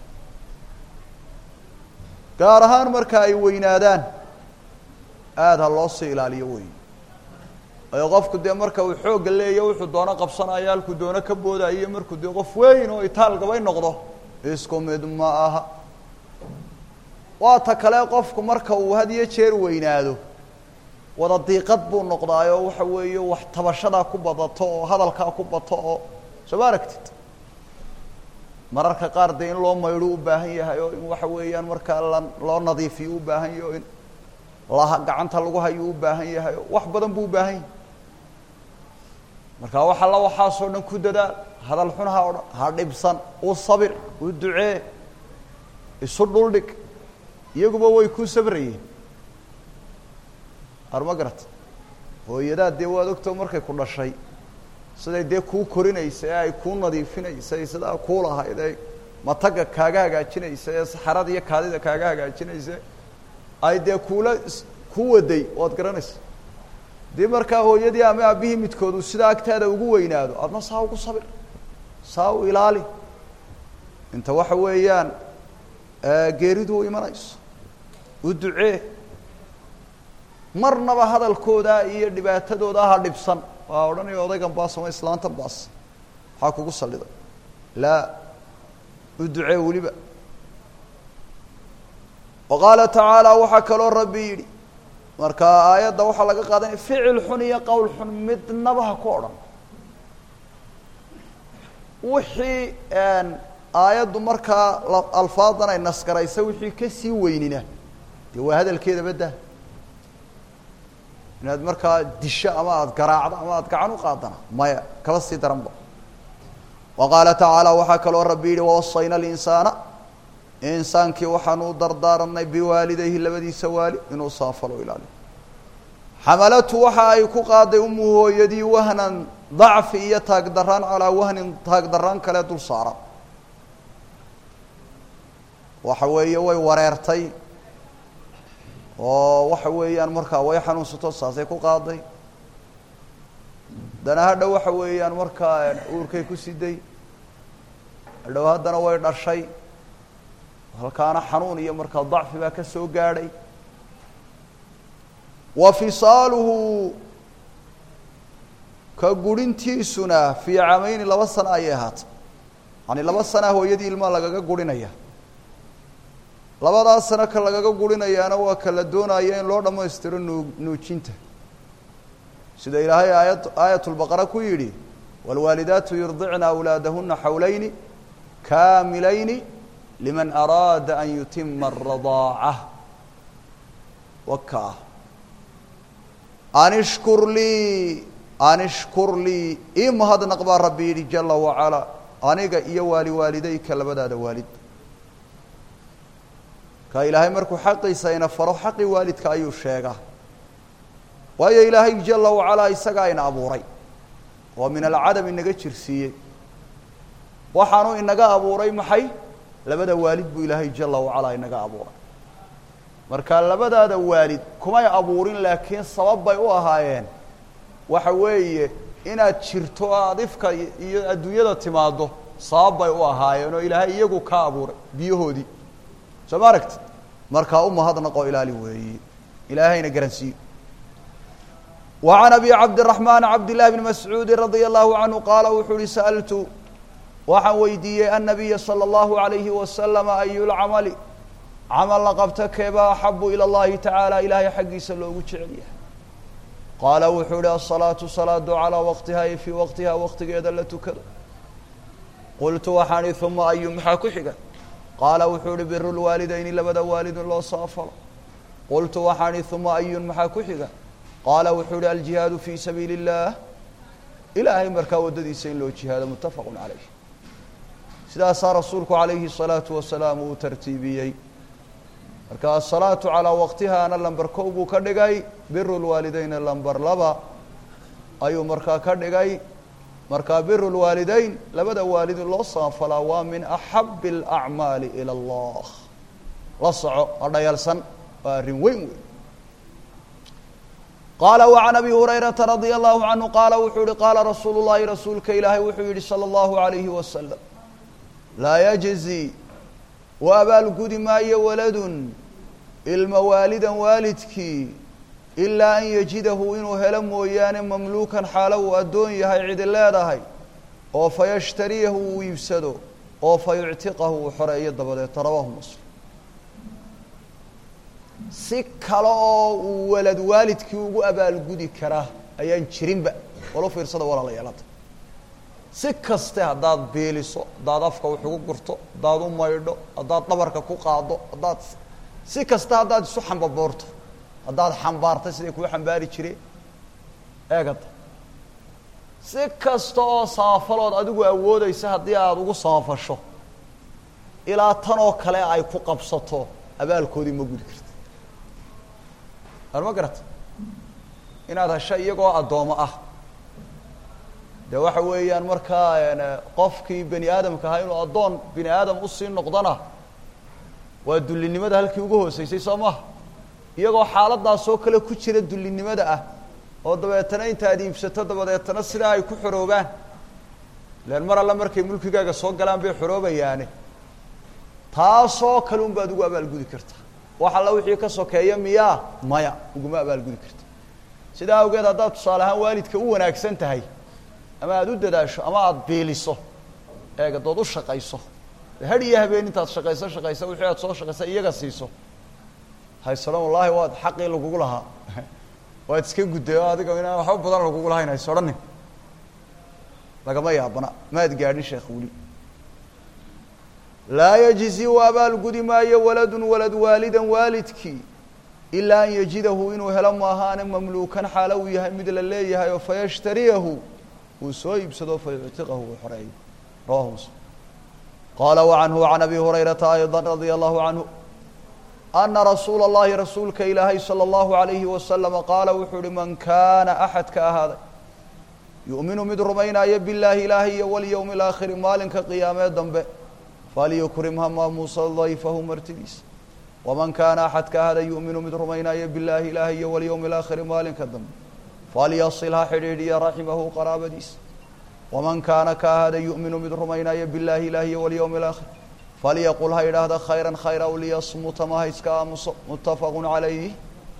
gaar ahaan marka ay weynaadaan aada ha loo sii ilaaliyo weyn ayo qofku dee marka uu xoogga leeya wuxuu doono qabsanaya halkuu doono ka boodayo markuu dee qof weyn oo itaalgabay noqdo isku mid ma aha waa ta kale qofku marka uu had iyo jeer weynaado wada diiqad buu noqdaayoo waxa weeye wax tabashadaa ku badato oo hadalkaa ku bato oo soo ma aragtid mararka qaar dee in loo maydho u baahan yahay oo in waxa weeyaan markaa la loo nadiifiyo u baahan yahay oo in la gacanta lagu hayo u baahan yahay oo wax badan buu u baahan yahay marka wax alla waxaasoo dhan ku dadaal hadal xun ha odhan ha dhibsan u sabir u ducee isu dhuldhig iyaguba way kuu sabrayeen arma garat hooyadaa dee waad ogtao markay ku dhashay siday dee kuu korinaysa ee ay kuu nadiifinaysa ee sidaa kuu lahayd ee mataga kaaga hagaajinaysa ee saxarada iyo kaadida kaaga hagaajinaysa ay dee kuula ku waday waad garanaysa dii markaa hooyadii ama aabihii midkoodu sidaa agtaada ugu weynaado adna saa ugu sabir saa u ilaali inta waxa weeyaan geeridu u imanayso u ducee marnaba hadalkooda iyo dhibaatadooda ha dhibsan waa odhanaya odaygan baas ama islaantan baas maxaa kugu salliday laa u ducee weliba wa qaala tacaala waxaa kaloo rabbi yidhi marka aayadda waxaa laga qaadanaya ficil xun iyo qowl xun midnaba ha ku odhan wixii aayaddu markaa alfaadan ay nasgaraysa wixii kasii weynina dee waa hadalkeeda badda inaad markaa disho ama aada garaacdo ama aada gacan u qaadana maya kaba sii daranba wa qaala tacaala waxaa kaloo rabbi yihi wawasayna alinsaana insaankii waxaanu u dardaaranay biwaalidayhi labadiisa waali inuu saafalo ilaaliyo xamalatu waxa ay ku qaaday umu hooyadii wahnan dacfi iyo taagdaraan calaa wahnin taagdaraan kale dul saara waxa weeye way wareertay oo waxa weeyaan markaa way xanuunsato saasay ku qaaday haddana hadhow waxa weeyaan markaa uurkay ku siday hadhow haddana way dhashay halkaana xanuun iyo markaa dacfi baa ka soo gaadhay wa fisaaluhu ka gurintiisuna fii camayni laba sana ayay ahaatay yani laba sanaa hooyadii ilmaa lagaga gurinaya labadaas sano ka lagaga gurinayaana waa ka la doonaya in loo dhammaystiro nuu nuujinta sida ilaahay aayad aayat lbaqara ku yidhi wاlwaalidaatu yurdicna awlaadahuna xawlayni kaamilayni liman araada an yutima aradaaca waka an ishkur lii an ishkur lii ii mahadnaq baa rabbi yidhi jala wacalaa aniga iyo waali waalidayka labadaada waalid ka ilaahay markuu xaqiisa ina faro xaqii waalidka ayuu sheegaa waayo ilaahay jala wacalaa isagaa ina abuuray oo min alcadam inaga jirsiiyey waxaanu inaga abuuray maxay labada waalid buu ilaahay jala wacalaa inaga abuuray marka labadaada waalid kumay abuurin laakiin sabab bay u ahaayeen waxa weeye inaad jirto oo aad ifka iyo adduunyada timaaddo sabab bay u ahaayeen oo ilaahay iyagu ka abuuray biyahoodii soo ma aragti markaa u mahadnaqoo ilaali weeye ilaahayna garansiiyo وعن أبي cabدالرحمن cabd لله بن مسعوudi رضي الله عنه qaala wuxuu uhi sألtu waxaan weydiiyey النaبiya slى الlaهu عaليهi وasلم أy الcamل camal la qabto keeba أxabu ilى الlahi taعaalى ilaahay xaggiisa loogu jecel yahay qaala wuxuu ihi الصلاaةu صلاadu عalىa waqtiha iyo fii waqtiha waqtigeeda la tukado qultu waxaan ihi ثuma ayu maxaa ku xiga qaala wuxuu ihi bir الwaalidayni labada waalid in loo saafalo qultu waxaan ihi ثuma ayun maxaa ku xiga qaala wuxuu ihi aljihaadu fii sabiili اllah ilaahay markaa waddadiisa in loo jihaado mutafaqu calayh sidaasaa rasuulku calayhi الsalaatu wasalaam uu tartiibiyey marka asalaatu calaa waqtihaana lamber kow buu ka dhigay biru lwaalideyna lamber laba ayuu markaa ka dhigay markaa biru lwaalideyn labada waalid in loo saanfalaa waa min axabi اlacmaali ilى اllah la soco ha dhayalsan waa arrin weyn weyn qaala وعan abi hurayraةa radي الlahu canhu qaala wuxuu yihi qaala rasuulu الlahi rasuulka ilaahay wuxuu yihi salى الlahu عalayhi wasalam laa yجزi u abaalgudi maayo waladun ilma waalidan waalidkii ilaa an yajidahu inuu helo mooyaane mamluukan xaalo uu addoon yahay cidi leedahay oo fayashtariyahu uu iibsado oo fayuctiqahu uu xoreeyo dabadeeta rawahu muslim si kale oo uu walad waalidkii ugu abaalgudi karaa ayaan jirinba walo fiirsada walaalayaal hadda si kaste haddaad beeliso haddaad afka wax ugu gurto haddaad u maydho haddaad dhabarka ku qaado haddaad si kasta haddaad isu xambaboorto haddaad xambaartay siday kuu xambaari jireen eegada si kasta oo samafalood adigu awoodeysa haddii aada ugu samafasho ilaa tan oo kale ay ku qabsato abaalkoodii ma gudi karta ar ma garata inaad hesho iyagoo addoomo ah de waxa weeyaan markaa qofkii bani aadamka ahaa inuu addoon bini aadam usii noqdona waa dullinimada halkii ugu hooseysay soo maha iyagoo xaaladaasoo kale ku jira dullinimada ah oo dabeetana intaad iibsato dabadeetana sidaa ay ku xoroobaan ilan mar alle markay mulkigaaga soo galaan bay xoroobayaane taasoo kale un baad ugu abaalgudi kartaa wax alla wixii ka sokeeya miyaa maya uguma abaalgudi karta sidaa awgeed haddaad tusaale ahaan waalidka u wanaagsan tahay ama aada u dadaasho ama aada biiliso eega dood u shaqayso had iyo habeen intaad shaqayso shaqaysa wixii aad soo shaqaysa iyaga siiso haysoodhan wallaahi waad xaqii lagugu lahaa waad iska gudday oo adiga inaan waxba badan lagugu lahayn haysoodhanin lagama yaabana maad gaadhin sheekh weli laa yajzi u abaalgudi maayo waladun walad waalidan waalidkii ilaa an yajidahu inuu helo maahaane mamluukan xaalo uu yahay mid la leeyahay oo fayashtariyahu uu soo iibsado fayuctiqahu uu xoreeyo rawahu muslim qaala wacanhu can abi hurayrata ayضa radia allahu canhu ana rasuula اllahi rasuulka ilaahay salى اllahu عalayhi wasalama qaala wuxuu uhi man kaana axadka ahaaday yu'minu mid rumaynaayo biاllaahi ilaahay iyo walyowmi اlaakhiri maalinka qiyaamee dambe falyukrim ha maamuusa dayfahu martidiisa waman kaana axadka ahaaday yu'minu mid rumaynaayo biاllaahi ilaahay iyo walyowmi اlaakhiri maalinka dambe falyasil ha xidhiidhiya raximahu qaraabadiisa waman kaana ka ahaaday yu'minu mid rumaynaayo biاllaahi ilaahi iyo walyowmi اlaakhir falyaqul ha idhaahda khayra khayra aw liyasmuta ma ha iska aamuso mutafaqu calayh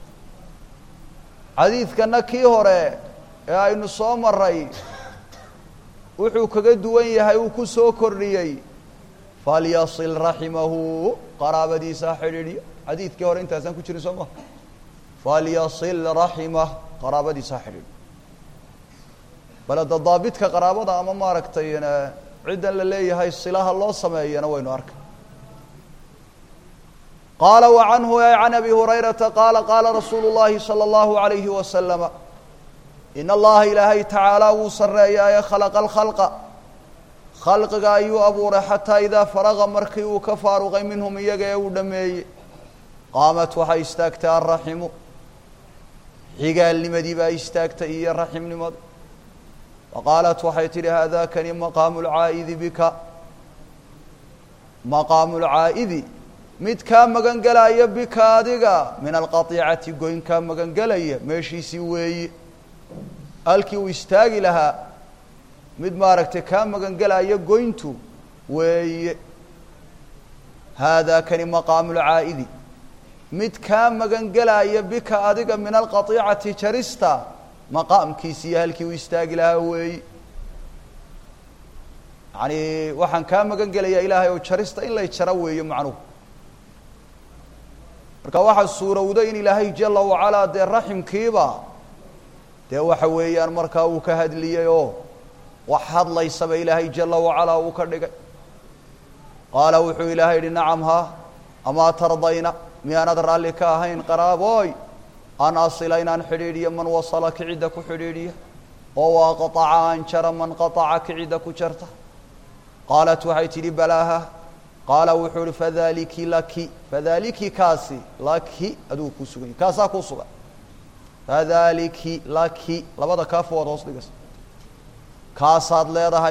xadiidkana kii hore ee aynu soo maray wuxuu kaga duwan yahay uu ku soo kordhiyey falyasil raximahu qaraabadiisa ha xidhiidhiyo xadiidkii hore intaasaan ku jirin soo ma falyasil raximah qaraabadiisa ha xidhiidhiyo baleda daabidka qaraabada ama maaragtay ciddan la leeyahay silaha loo sameeyana waynu arkay qaala wa canhu ay can abi hurayrata qaala qaala rasuulu llahi salى اllahu عalayhi wasalama in allaha ilaahay tacaalaa wuu sareeyaaye khalaqa alkhalqa khalqiga ayuu abuuray xataa idaa faraqa markii uu ka faaruqay minhum iyaga ee uu dhameeyey qaamat waxay istaagtay alraximu xigaalnimadii baa istaagtay iyo raximnimada waqaalat waxay tidhi haadakani maqaamu lcaa'idi bika maqaamu lcaa'idi mid kaa magan gelaya bika adiga min alqatiicati goyn kaa magan gelaya meeshiisii weeye halkii uu istaagi lahaa mid maaragtay kaa magan gelaya goyntu weeye haadaa kani maqaamu lcaa'idi mid kaa magan gelaya bika adiga min alqatiicati jarista maqaamkiisiiyo halkii uu istaagi lahaa weeye yani waxaan kaa magan gelayaa ilaahay oo jarista in lay jaro weeye macnuhu marka waxaa suurowda in ilaahay jala wacalaa dee raximkiiba dee waxa weeyaan markaa uu ka hadliyey oo wax hadlaysaba ilaahay jala wacalaa uu ka dhigay qaala wuxuu ilaahay yihi nacam ha amaa tardayna miyaanad raalli ka ahayn qaraabooy an asila inaan xidhiidhiyo man wasala kicidda ku xidhiidhiya oo waa qaaca aan jara man qaaca kicidda ku jarta qaalat waxay tidhi balaaha qaala wuxuu ihi fadaliki laki fadaliki kaasi laki aduu kuu sugan yahy kaasaa kuu sugan fadaliki laki labada kaafood hoos dhigas kaasaad leedahay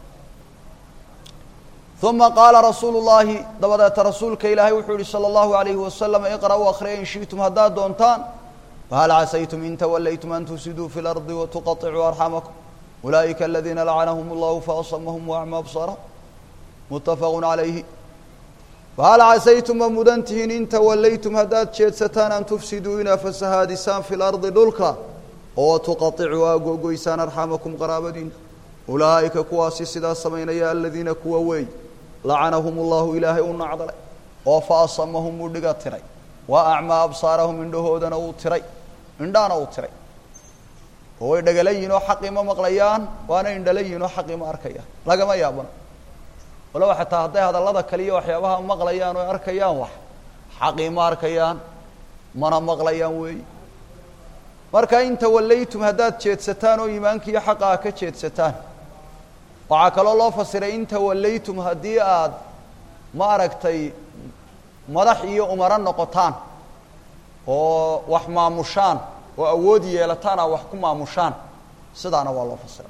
uma qaala rasuulu llaahi dabadeeta rasuulka ilaahay wuxuu yihi salى اllahu alayhi wasalam iqra'uu akhriya in shiئtum haddaad doontaan fahal casaytum in tawallaytum an tufsiduu fi اlardi watuqaطicuu arxamakum ulaa'ika aladiina lacanahum اllahu faasamahum waacma absaarahum mutafaqu calayhi fahal casaytum ma mudan tihiin in tawallaytum haddaad jeedsataan an tufsiduu inaa fasahaadisaan fi lardi dhulka oo tuqaطicuu aa googoysaan arxamakum qaraabadiina ulaa'ika kuwaasi sidaa samaynaya aladiina kuwa weey lacanahum اllahu ilaahay u nacdalay oo faasamahum uu dhiga tiray wa acmaa absaarahum indhahoodana uu tiray indhaana uu tiray oo way dhagala yihin oo xaqii ma maqlayaan waana indhala yihin oo xaqii ma arkayaan lagama yaabano waloba xataa hadday hadallada kaliya waxyaabaha maqlayaan oo arkayaan wax xaqii ma arkayaan mana maqlayaan weeyi marka in tawallaytum haddaad jeedsataan oo iimaankiiyo xaqa a ka jeedsataan waxaa kaloo loo fasiray in tawallaytum haddii aad ma aragtay madax iyo umaro noqotaan oo wax maamushaan oo awood yeelataan aa wax ku maamushaan sidaana waa loo fasiray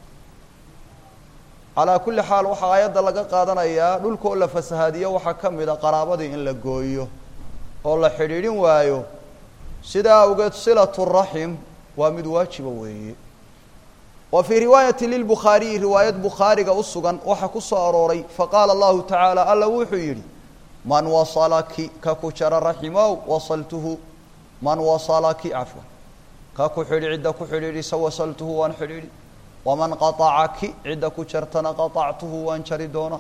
calaa kulli xaal waxaa aayadda laga qaadanayaa dhulkoo la fasahaadiyo waxaa ka mid a qaraabadii in la gooyo oo la xidhiidhin waayo sidaa awgeed silatu raxim waa mid waajiba weeye wa fii riwaayati lilbukhaariyi riwaayad bukhaariga u sugan waxaa ku soo arooray faqaala allahu tacaala alla wuxuu yidhi man wasalaki ka ku jara raximow wasaltuhu man wasalaki cafwan ka ku xidhi cidda ku xidhiidhisa wasaltuhu waan xidhiidhi waman qaطacaki cidda ku jartana qaطactuhu waan jari doonaa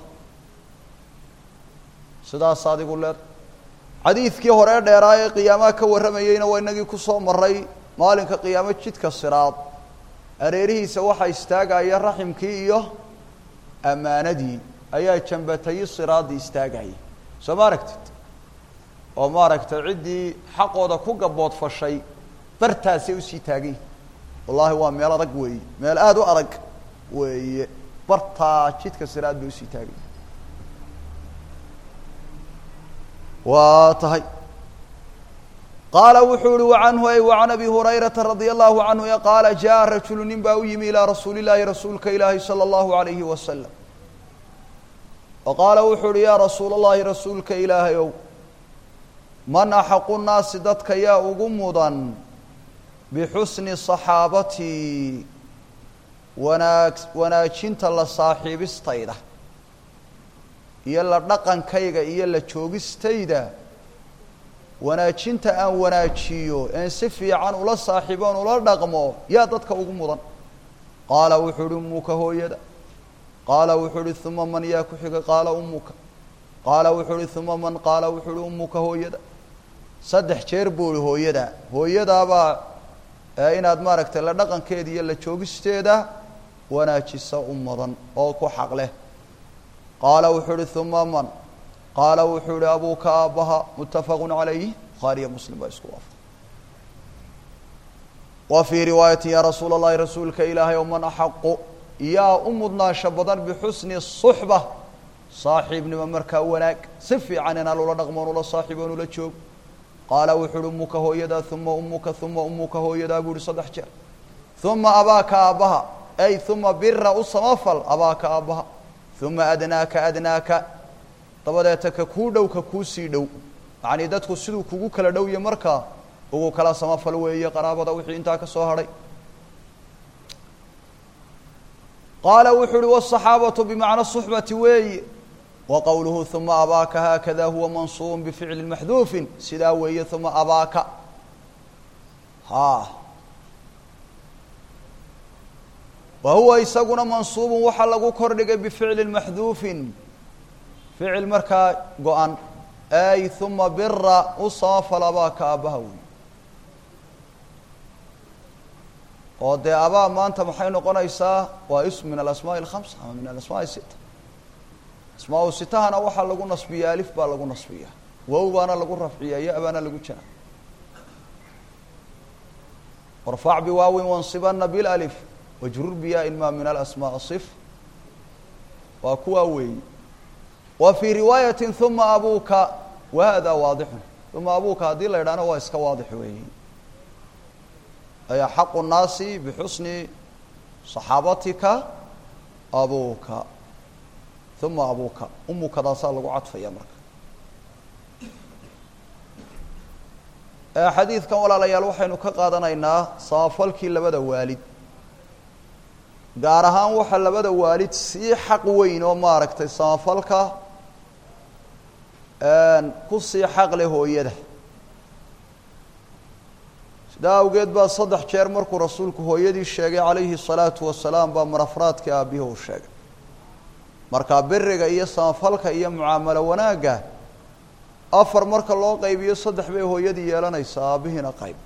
sidaas adigu leed xadiidkii hore dheeraa ee qiyaamaha ka warramayeyna waa inagii kusoo maray maalinka qiyaamo jidka siraad areerihiisa waxaa istaagaya raximkii iyo ammaanadii ayaa jambatayi siraadii istaagaya soo ma aragtid oo maaragtay ciddii xaqooda ku gabood fashay bartaasay usii taagayihin wallaahi waa meel adag weeye meel aada u adag weeye bartaa jidka siraad bay usii taagayihin waa tahay qaala wuxuu uhi wacanhu ay wacan abi hurayrata radia allahu canhu e qaala jaa rajulu nin baa u yimi ilaa rasuuli llaahi rasuulka ilaahi salى اllahu alayhi wasalam wa qaala wuxuu uhi yaa rasuul اllahi rasuulka ilaahay ow man axaqu nnaasi dadka yaa ugu mudan bixusni صaxaabatii wanaag wanaajinta la saaxiibistayda iyo la dhaqankayga iyo la joogistayda wanaajinta aan wanaajiyo een si fiican ula saaxiiboon ula dhaqmo yaa dadka ugu mudan qaala wuxuu uhi ummuka hooyada qaala wuxuu uhi uma man yaa ku xiga qaala ummuka qaala wuxuu uhi uma man qaala wuxuu uhi ummuka hooyada saddex jeer buu ihi hooyada hooyadaabaa inaad maaragtay la dhaqankeeda iyo la joogisteeda wanaajisa u mudan oo ku xaq leh qaala wuxuu uhi uma man qaala wuxuu ihi abuuka aabbaha mutafaqu calayh bukhaariyo muslim baa isku waafaq wa fii riwaayati yaa rasuula اllahi rasuulka ilaahay o man axaqu yaa u mudnaansho badan bixusni suxba saaxiibnimo markaa wanaag si fiican inaan ula dhaqmoon ula saaxiiboon ula joog qaala wuxuu uhi umuka hooyadaa uma umuka uma umuka hooyadaa buu ihi saddex jeer uma abaaka aabbaha ay uma bira u samafal abaaka aabbaha uma adnaaka adnaaka dabadeeta ka kuu dhow ka kuu sii dhow yacnii dadku siduu kugu kala dhowya markaa ugu kala samafal weeye qaraabada wixii intaa ka soo hadhay qaala wuxuu uhi wالصaxaabatu bimacna صuxbati weeye wa qowluhu uma abaaka haakada huwa mansuubun bificli maxduufin sidaa weeye uma abaaka ha wa huwa isaguna mansuubun waxaa lagu kordhigay bificli maxduufin ficil markaa go-an ay uma bira u samafal abaaka aabbaha wey oo dee abaa maanta maxay noqonaysaa waa ism min alasmaaءi اlhamsa ama min alasmaaءi sita asmaa sitahana waxaa lagu nasbiya alif baa lagu nasbiya wow baana lagu rafciya ya baana lagu jara warfac biwaawin wansibana bilalif wajrur biyaa-in ma min alasmaaء صif waa kuwaa weeyi wa fii riwaayati uma abuuka wa hada waadixun uma abuuka haddii la idhaahna waa iska waadix weeyi ay axaqu nnaasi bixusni صaxaabatika abuuka uma abuuka umukadaasaa lagu cadfaya marka xadiidkan walaalayaal waxaynu ka qaadanaynaa samafalkii labada waalid gaar ahaan waxaa labada waalid sii xaq weyn oo maaragtay samafalka ku sii xaq leh hooyada sidaa awgeed baa saddex jeer markuu rasuulku hooyadii sheegay calayhi الsalaatu wasalaam baa marafraadkii aabbihi uu sheegay markaa beriga iyo samafalka iyo mucaamalo wanaagga afar marka loo qaybiyo saddex bay hooyadii yeelanaysaa aabbihiina qayb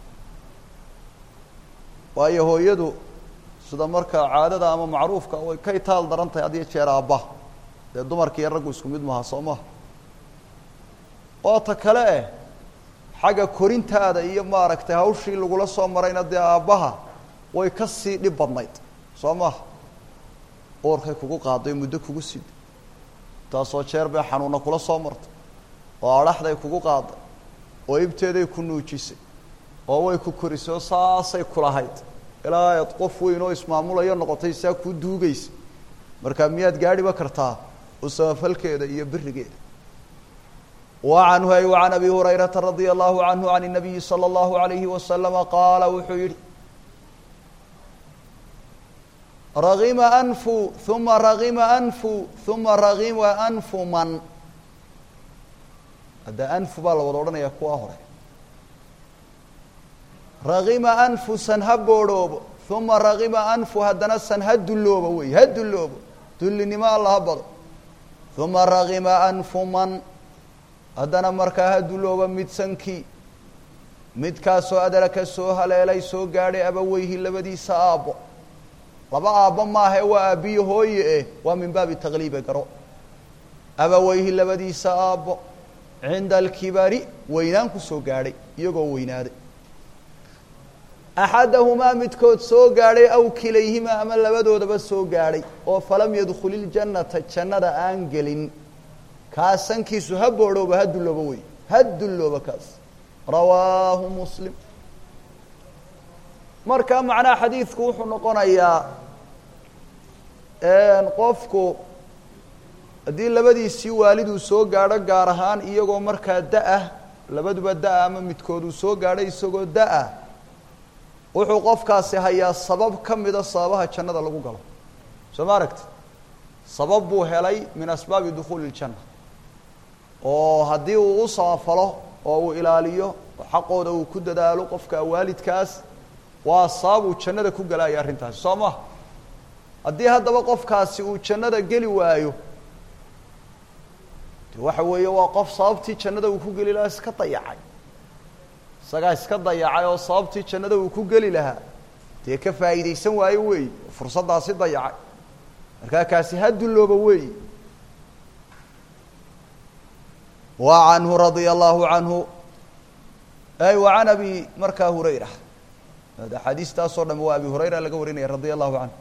waayo hooyadu sida markaa caadada ama macruufka way ka itaal daran tahay had iyo jeer aabbaha dee dumarka iyo raggu isku mid maha soo maha oo ta kale eh xagga korintaada iyo maaragtay hawshii lagula soo marayna dee aabbaha way ka sii dhib badnayd soo maha uurkay kugu qaaday muddo kugu siday taasoo jeer bay xanuuna kula soo martay oo adhaxday kugu qaaday oo ibteeday ku nuujisay oo way ku korisay oo saasay kulahayd ilaa aad qof weyn oo ismaamulayo noqotay saa kuu duugaysa markaa miyaad gaadhiba kartaa u samafalkeeda iyo berigeeda wa canhu ay wa can abi hurayrata radia allahu canhu can الnabiyi salى اllahu alayhi wasalama qaala wuxuu yihi ragima anfu uma ragima anfu uma ragima anfu man hadda anfu baa la wada odhanaya kuwa hore ragima anfu san ha boodhoobo uma ragima anfu haddana san ha dulloobo wey ha dulloobo dullinimo alla ha bado uma ragima anfu man haddana markaa ha dulloobo mid sankii midkaasoo adraka soo haleelay soo gaadhay abaweyhi labadiisa aabbo laba aabbo maahae waa aabbiyo hooye eh waa min baabi takliibe garo abaweyhi labadiisa aabbo cinda alkibari weynaan ku soo gaadhay iyagoo weynaaday axadahumaa midkood soo gaadhay aw kilayhimaa ama labadoodaba soo gaadhay oo falam yadkhul iljannata jannada aan gelin kaas sankiisu ha boodhooba ha dullooba wey ha dullooba kaas rawaahu muslim marka macnaha xadiidku wuxuu noqonayaa qofku haddii labadiisii waaliduu soo gaadho gaar ahaan iyagoo markaa da-ah labaduba da-a ama midkood uu soo gaadho isagoo da-a wuxuu qofkaasi hayaa sabab ka mida sababaha jannada lagu galo soo ma aragti sabab buu helay min asbaabi dukhuuli iljanna oo haddii uu u samafalo oo uu ilaaliyo oo xaqooda uu ku dadaalo qofka waalidkaas waa sabab uu jannada ku galaayo arrintaasi soo maha haddii haddaba qofkaasi uu jannada geli waayo de waxa weeye waa qof sababtii jannada uu ku geli lahaa iska dayacay isagaa iska dayacay oo sababtii jannada uu ku geli lahaa dee ka faa'iidaysan waayo weey fursaddaasi dayacay markaa kaasi ha dullooba weeyi wa canhu radia allahu canhu ay wa can abi markaa hurayra axaadiistaasoo dham waa abi hurayra laga warinaya radia allahu canhu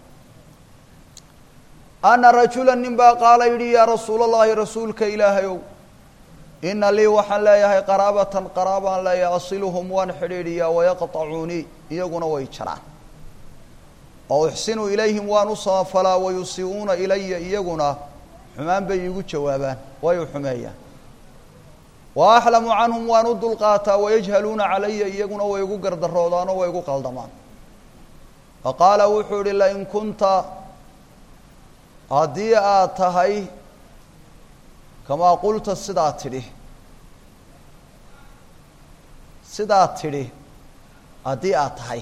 ana rajula nin baa qaala yidhi yaa rasuula allahi rasuulka ilaahayow ina lii waxaan leeyahay qaraabatan qaraabaan leeyahay asiluhum waan xidhiidhiyaa wayaqطacuunii iyaguna way jaraan oo uxsinu ilayhim waan u samafalaa wayusii'uuna ilaya iyaguna xumaan bay iigu jawaabaan way u xumeeyaan wa axlamu canhum waan u dulqaataa wayajhaluuna calaya iyaguna way igu gardaroodaanoo way igu qaldamaan fa qaala wuxuu ihi lain kunta haddii aad tahay kamaa qulta sidaa tidhi sidaa tidhi haddii aad tahay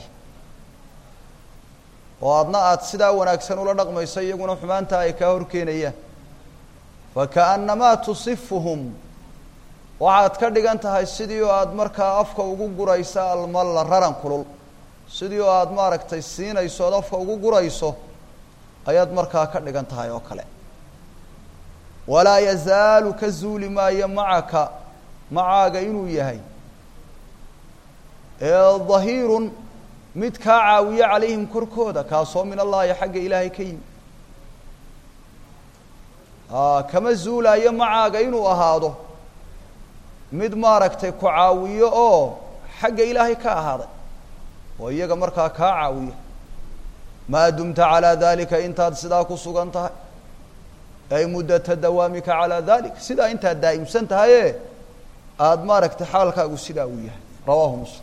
oo adna aada sidaa wanaagsan ula dhaqmayso iyaguna xumaantaa ay kaa horkeenayaan fakaannamaa tusifuhum waxaad ka dhigan tahay sidii oo aada markaa afka ugu gurayso almalla raran kulul sidii oo aada maaragtay siinayso ood afka ugu gurayso ayaad markaa ka dhigan tahay oo kale walaa yazaalu ka zuuli maayo macaka macaaga inuu yahay dahiirun mid kaa caawiye calayhim korkooda kaasoo min allahi xagga ilaahay ka yimi kama zuulaayo macaaga inuu ahaado mid maaragtay ku caawiyo oo xagga ilaahay ka ahaaday oo iyaga markaa kaa caawiya maa dumta calaa dalika intaad sidaa ku sugan tahay ay muddata dawaamika calaa dalik sidaa intaad daa'imsan tahaye aada maaragtay xaalkaagu sidaa uu yahay rawaahu muslim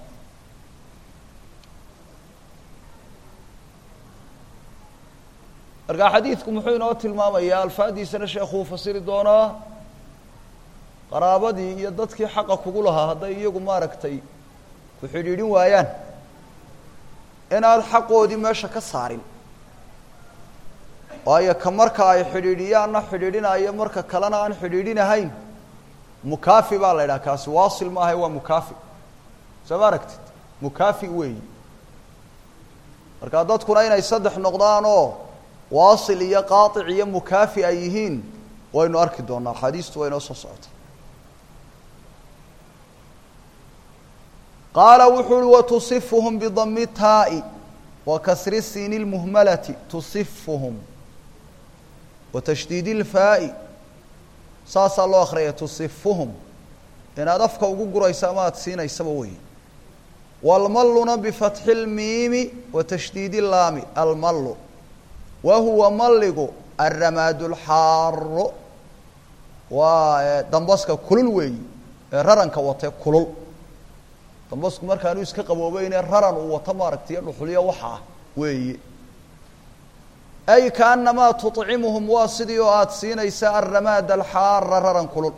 markaa xadiidku muxuu inoo tilmaamayaa alfaadiisana sheekuu fasiri doonaa qaraabadii iyo dadkii xaqa kugu lahaa hadday iyagu maaragtay ku xidhiidhin waayaan inaad xaqoodii meesha ka saarin waayo ka marka ay xidhiidhiyaanna xidhiidhinaya marka kalena aan xidhiidhinahayn mukaafi baa la idhaha kaasi waasil maaha waa mukaafi soo ma aragtid mukaafi weeyi markaa dadkuna inay saddex noqdaan oo waasil iyo qaaطic iyo mukaafi ay yihiin waynu arki doonaa axaadiistu waa inoo soo socota qaala wuxuu uhi watusifuhum bidami taa'i wa kasri siini اlmuhmalati tusifuhum wa tashdiidi اlfaa'i saasaa loo akriyaya tusifuhum inaad afka ugu guraysa ama aada siinaysaba wey wاlmalluna bifatxi اlmiimi wa tashdiidi اlaami almallu wa huwa malligu alramaadu lxaaro waa dambaska kulul weeyi ee raranka watee kulul dambasku markaanu iska qaboobeynee raran uu wato maaragtay dhuxulyo waxa ah weeye ay kaanamaa tuطcimuhum waa sidii oo aada siinaysa alramaad alxaara raran kulul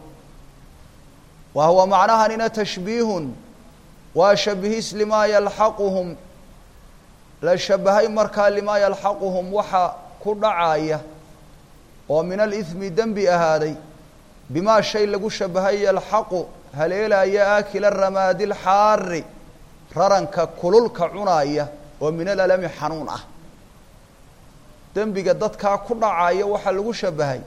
wa huwa macnahanina tashbiihun waa shabihis limaa yalxaquhum la shabahay markaa limaa yalxaquhum waxa ku dhacaya oo min alihmi dembi ahaaday bimaa shay lagu shabahay yalxaqu haleelaya aakila ramaadi alxaari raranka kululka cunaaya oo min alalami xanuun ah dembiga dadkaa ku dhacaya waxaa lagu shabahay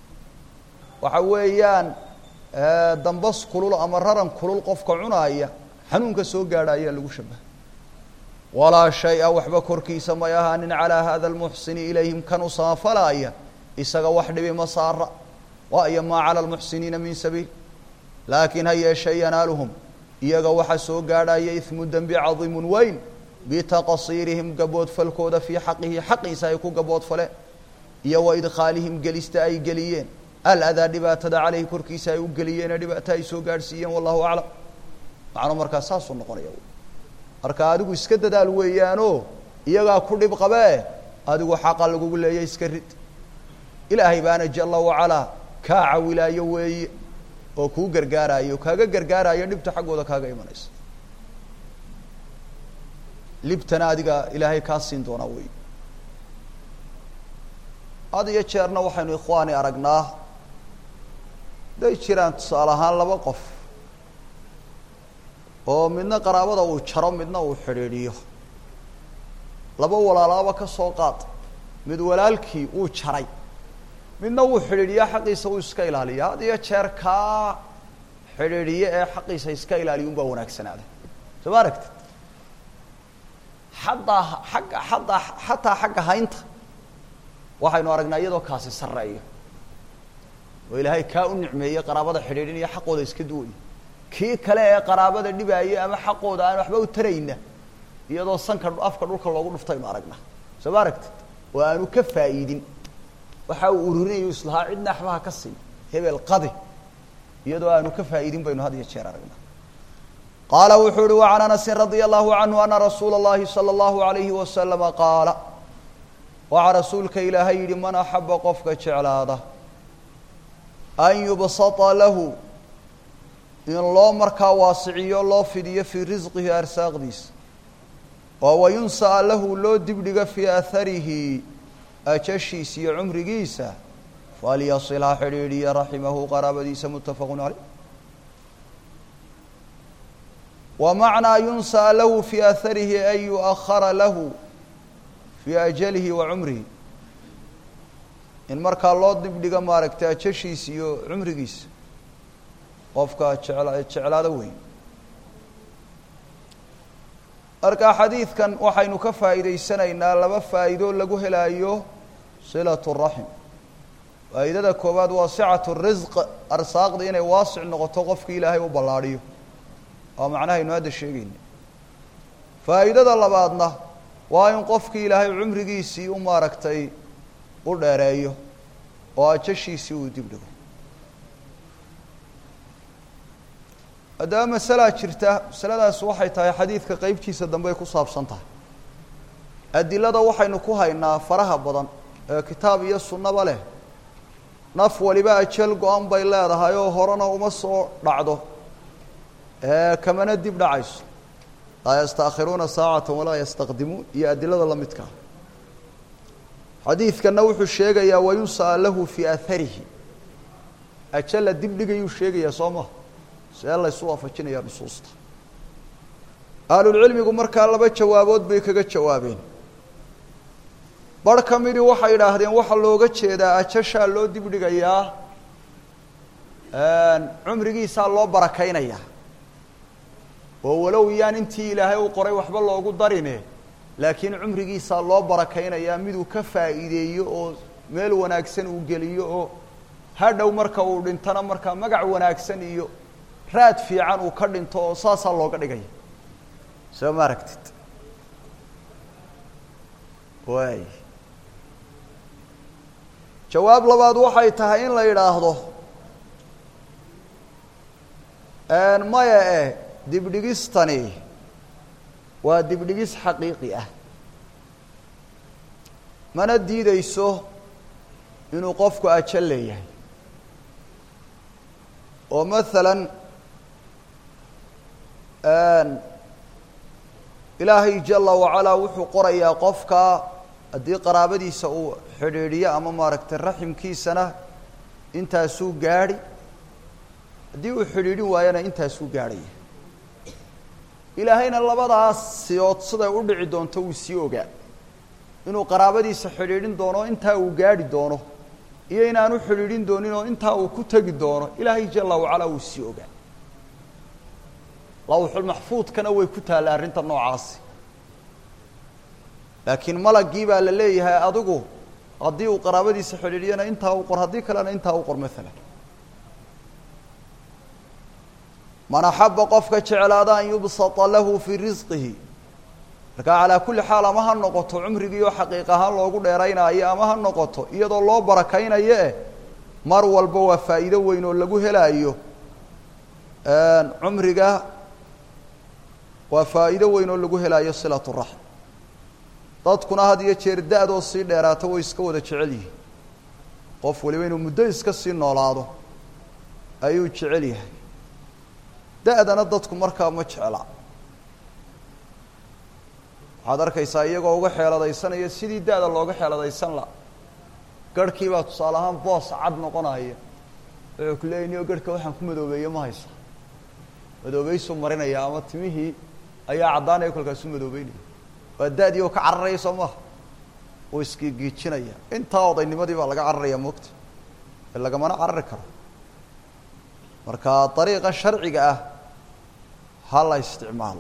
waxa weeyaan dambas kulul ama raran kulul qofka cunaaya xanuunka soo gaadha ayaa lagu shabahay walaa shay-a waxba korkiisa may ahaanin calaa hada almuxsini ilayhim kan u saafalaaya isaga wax dhibi ma saara waayo maa cala almuxsiniina min sabiil laakiin ha yeeshe yanaaluhum iyaga waxa soo gaadhaya ismu dembi cadiimun weyn bitaqasiirihim gaboodfalkooda fii xaqihi xaqiisa ay ku gaboodfaleen iyo wa idkhaalihim gelista ay geliyeen aladaa dhibaatada caleyhi korkiisa ay u geliyeenee dhibaato ay soo gaadhsiiyeen wallahu aclam macnuu markaa saasuu noqonaya marka adigu iska dadaal weeyaanoo iyagaa ku dhib qabee adigu xaqa lagugu leeya iska rid ilaahay baana jala wacalaa kaa cawilaayo weeye oo kuu gargaaraayo kaaga gargaaraayo dhibta xaggooda kaaga imanaysa libtana adiga ilaahay kaa siin doonaa wey had iyo jeerna waxaynu ikhwaani aragnaa haday jiraan tusaale ahaan laba qof oo midna qaraabada uu jaro midna uu xidhiidhiyo laba walaalaaba ka soo qaad mid walaalkii uu jaray midna wuu xidhiidhiyaa xaqiisa uu iska ilaaliya had iyo jeer kaa xidhiidhiye ee xaqiisa iska ilaaliya unbaa wanaagsanaada soo ma aragtid xataa xagga xataa xataa xagga haynta waxaynu aragnaa iyadoo kaasi sarreeyo oo ilaahay kaa u nicmeeyey qaraabada xidhiidhinaya xaqooda iska duwaya kii kale ee qaraabada dhibaaya ama xaqooda aan waxba u tarayna iyadoo sanka afka dhulka loogu dhuftaynu aragnaa soo ma aragtid oo aanu ka faa'iidin waxa uu ururinayo islahaa cidna axbaha ka sii hebel qadi iyadoo aanu ka faa'iidin baynu had iyo jeer aragnaa qaala wuxuu uhi wacan anasin radia allahu canhu ana rasuula اllahi salى اllahu alayhi wasalama qaala waxaa rasuulka ilaahay yidhi man axaba qofka jeclaada an yubsata lahu in loo markaa waasiciyo loo fidiyo fii risqihi arsaaqdiisa oo wayunsa'a lahu loo dibdhigo fii aharihi ajashiisa iyo cumrigiisa falyasil ha xidhiidhiya raximahu qaraabadiisa muttafaqu caleyh wa macnaa yunsa'a lahu fii aharihi an yu'ahara lahu fii ajalihi wa cumrihi in markaa loo dibdhigo maaragtay ajashiisa iyo cumrigiisa qofka jecla jeclaado weyn marka xadiidkan waxaynu ka faa'iidaysanaynaa laba faa'iido lagu helaayo silatu raxim faa'iidada koowaad waa sicatu risq arsaaqda inay waasic noqoto qofkii ilaahay u ballaadhiyo waa macnahaynu hadda sheegayna faa'iidada labaadna waa in qofkii ilaahay cumrigiisii u maaragtay u dheereeyo oo ajashiisii uu dib dhigo haddaba masalaa jirta masaladaas waxay tahay xadiidka qeybtiisa dambe ay ku saabsan tahay adilada waxaynu ku haynaa faraha badan ee kitaab iyo sunnaba leh naf waliba ajal go-an bay leedahay oo horena uma soo dhacdo kamana dib dhacayso laa yastaakhiruuna saacata walaa yastaqdimuun iyo adilada la midkaa xadiidkanna wuxuu sheegayaa wayunsa'a lahu fii aharihi ajala dib dhigayuu sheegayaa soo maha see laysu waafajinaya nusuusta ahlulcilmigu markaa laba jawaabood bay kaga jawaabeen bar ka midii waxay idhaahdeen waxaa looga jeedaa ajashaa loo dib dhigayaa cumrigiisaa loo barakaynayaa oo walow yaan intii ilaahay u qoray waxba loogu darine laakiin cumrigiisaa loo barakaynayaa miduu ka faa'iideeyo oo meel wanaagsan uu geliyo oo hadhow marka uu dhintana markaa magac wanaagsan iyo raad fiican uu ka dhinto oo saasaa looga dhigaya soo ma aragtid waay jawaab labaad waxay tahay in la yidhaahdo maya eh dibdhigistani waa dibdhigis xaqiiqi ah mana diideyso inuu qofku ajal leeyahay oo maalan ilaahay jala wacalaa wuxuu qorayaa qofka haddii qaraabadiisa uu xidhiidhiyo ama maaragtay raximkiisana intaasuu gaadhi haddii uu xidhiidhin waayana intaasuu gaadhaya ilaahayna labadaas siyood siday u dhici doonto wuu sii ogaa inuu qaraabadiisa xidhiidhin doono intaa uu gaadhi doono iyo inaanu xidhiidhin doonin oo intaa uu ku tegi doono ilaahay jala wacalaa wuu sii ogaa lawxulmaxfuudkana way ku taalla arrinta noocaasi laakiin malagii baa la leeyahay adigu haddii uu qaraabadiisa xidhiidhiyana intaa u qor haddii kalena intaa u qor maalan man axaba qofka jeclaada an yubsata lahu fii risqihi markaa calaa kulli xaal ama ha noqoto cumrigii oo xaqiiq ahaan loogu dheeraynaayo ama ha noqoto iyadoo loo barakaynayo eh mar walba waa faa'iido weyn oo lagu helaayo cumriga waa faa'iido weyn oo lagu helaayo silatu raxm dadkuna had iyo jeer da-doo sii dheeraato way iska wada jecel yihiin qof waliba inuu muddo iska sii noolaado ayuu jecel yahay da-dana dadku markaa ma jecla waxaad arkaysaa iyagoo uga xeeladaysanaya sidii da-da looga xeeladaysan la garhkii baa tusaale ahaan boos cad noqonaya wuxuu ku leeyay niyo garhka waxaan ku madoobeeye ma haysa madoobeysuu marinaya ama timihii ayaa caddaanaya kolkaasuu madoobeynaya waa da-dii oo ka cararaya soo maha uu iskigiijinaya intaa odaynimadii baa laga cararaya moogta ee lagamana carari karo marka dariiqa sharciga ah ha la isticmaalo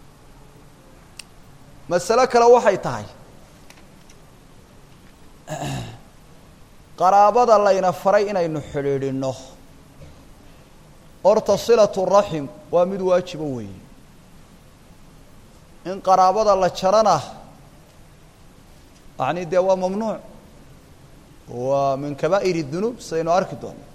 masale kale waxay tahay qaraabada layna faray inaynu xidhiidhinno horta silatu raxim waa mid waajiba weeye in qaraabada la jarana yacni dee waa mamnuuc waa min kabaa'ir dunuub sidaynu arki doono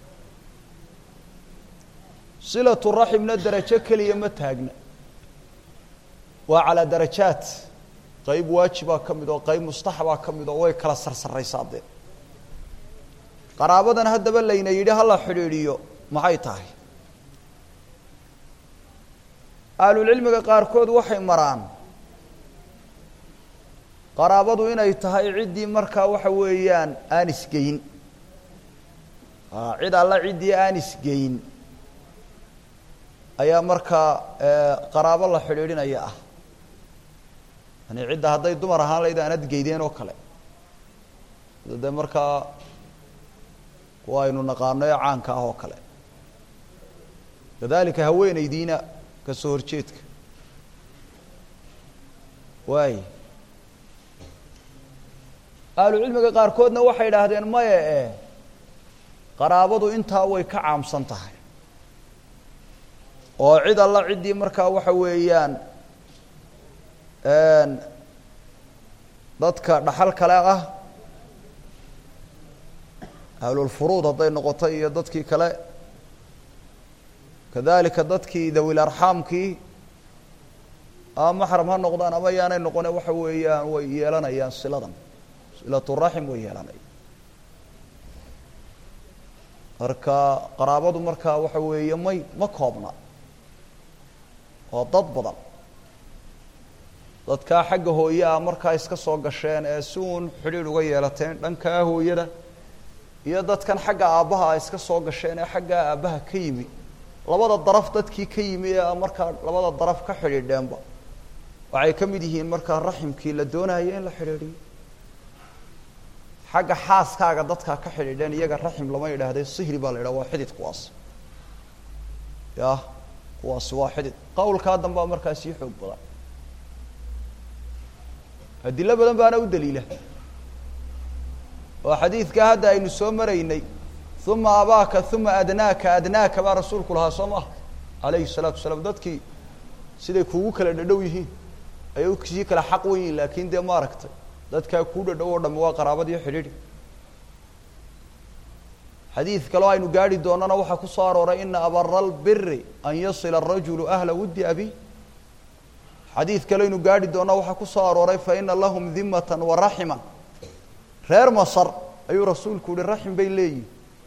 silatu raximna darajo keliya ma taagna waa calaa darajaat qayb waajibaa ka mid oo qayb mustaxabaa ka mid oo way kala sarsaraysaa dee qaraabadan haddaba layna yidhi hala xidhiidhiyo maxay tahay ahlulcilmiga qaarkood waxay maraan qaraabadu inay tahay ciddii markaa waxa weeyaan aan isgeyn cid alla ciddii aan isgeyn ayaa markaa qaraabo la xidhiidhinaya ah yani cidda hadday dumar ahaan layd aanad geydeen oo kale dee markaa kuwa aynu naqaano ee caanka ah oo kale kadalika haweenaydiina ka soo horjeedka waay ahlucilmiga qaarkoodna waxay idhaahdeen maya e qaraabadu intaa way ka caamsan tahay oo cid alla ciddii markaa waxa weeyaan dadka dhaxal kale ah ahlulfuruud hadday noqoto iyo dadkii kale kadalika dadkii dawil arxaamkii ama maxram ha noqdaan ama yaanay noqone waxa weeyaan way yeelanayaan siladan silaturaxim way yeelanayaan marka qaraabadu markaa waxa weeye may ma koobna oo dad badan dadkaa xagga hooye ah markaa iska soo gasheen ee si uun xidhiidh uga yeelateen dhankaa hooyada iyo dadkan xagga aabbaha a iska soo gasheen ee xaggaa aabbaha ka yimi labada daraf dadkii ka yimi ee markaa labada daraf ka xidhiidheenba waxay ka mid yihiin markaa raximkii la doonaya in la xidhiidhiyo xagga xaaskaaga dadkaa ka xidhiidheen iyaga raxim lama yidhaahde sihri baa la yidhaha waa xidid kuwaas ya kuwaasi waa xidid qawlkaa dambaa markaa sii xoog badan adilo badan baana u daliila oo xadiidkaa hadda aynu soo maraynay uma abaaka uma adnaaka adnaaka baa rasuulku lahaa soo maha alayhi الsalaatu wasalaam dadkii siday kugu kala dhadhow yihiin ayay sii kala xaq wen yihin laakin dee maaragtay dadkaa kuu dhadhow oo dhami waa qaraabadiyo xidhiidhi xadiid kaleo aynu gaari doonana waxaa ku soo arooray ina abara اlbiri an yasila الrajulu ahla wudi abi xadiid kale aynu gaari doona waxaa ku soo arooray faina lahum dimata waraxima reer masar ayuu rasuulku yihi raxim bay leeyihin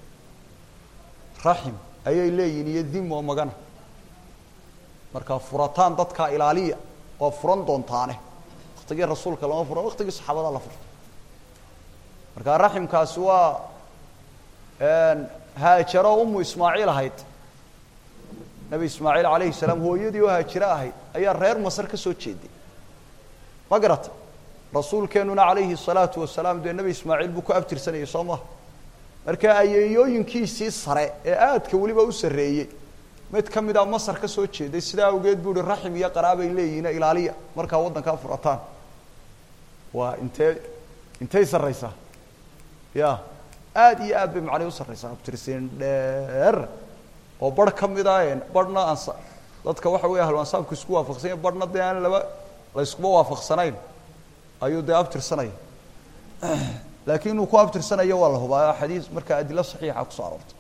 raxim ayay leeyihin iyo dim oo magana markaa furataan dadkaa ilaaliya waa furan doontaane waktigii rasuulka lama furan waktigii saxaabada la furto markaa raximkaasi waa haajaro umu ismaaciil ahayd nebi ismaaciil alayhi salaam hooyadii oo haajiro ahayd ayaa reer masar ka soo jeeday ma garata rasuulkeenuna calayhi الsalaatu wasalaam dee nebi ismaaciil buu ku abtirsanayay soo maha marka ayeeyooyinkiisii sare ee aadka weliba u sarreeyey mid ka mida masar ka soo jeeday sidaa awgeed buu ihi raxim iyo qaraabay leeyihiin ilaaliya markaa waddankaa furataan waa intee intay sarraysaa ya aad iyo aad bay macnay u sarraysaa abtirsiin dheer oo bar ka mida barhna ansa dadka waxa weeye ahlu ansaabku isku waafaqsanya barhna dee aan laba la iskuma waafaqsanayn ayuu dee abtirsanaya laakiin inuu ku abtirsanayo waa la hubaa xadiis markaa adilo saxiixa kusoo aroortay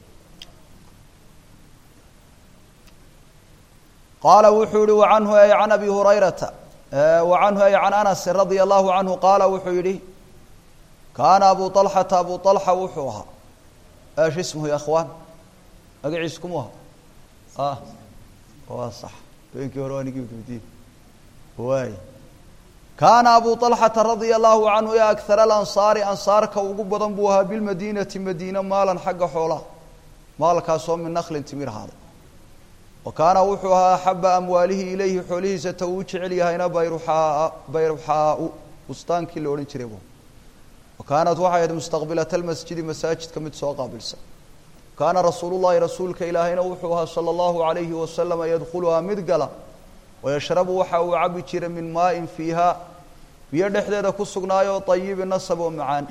qaala wuxuu yihi wacanhu ay can abi hurayrata wacanhu ay can anasi radia allahu canhu qaala wuxuu yihi kaana abu طalxata abu طalxa wuxuu ahaa esh ismuhu ya akhwaan magaciis kumu aha waa sax beenkii hore waa nigi udubdiin waay kaana abu طalxata radia allahu canhu ya akar alansaari ansaarka ugu badan buu ahaa bilmadiinati madiina maalan xagga xoolaha maalkaasoo min naklin timir ahaaday wa kaana wuxuu ahaa axaba amwaalihi ilayhi xoolihiisa ta uu jecel yahayna bayruxaa bayruxaau bustaankii la odhan jiray bu wa kaanat waxay ahayd mustaqbilata almasjidi masaajidka mid soo qaabilsan kaana rasuulu llahi rasuulka ilaahayna wuxuu ahaa sala allahu alayhi wasalama yadkhuluhaa mid gala wayashrabu waxa uu cabi jiray min maain fiiha biyo dhexdeeda ku sugnaayoo ayibi nasab oo macaan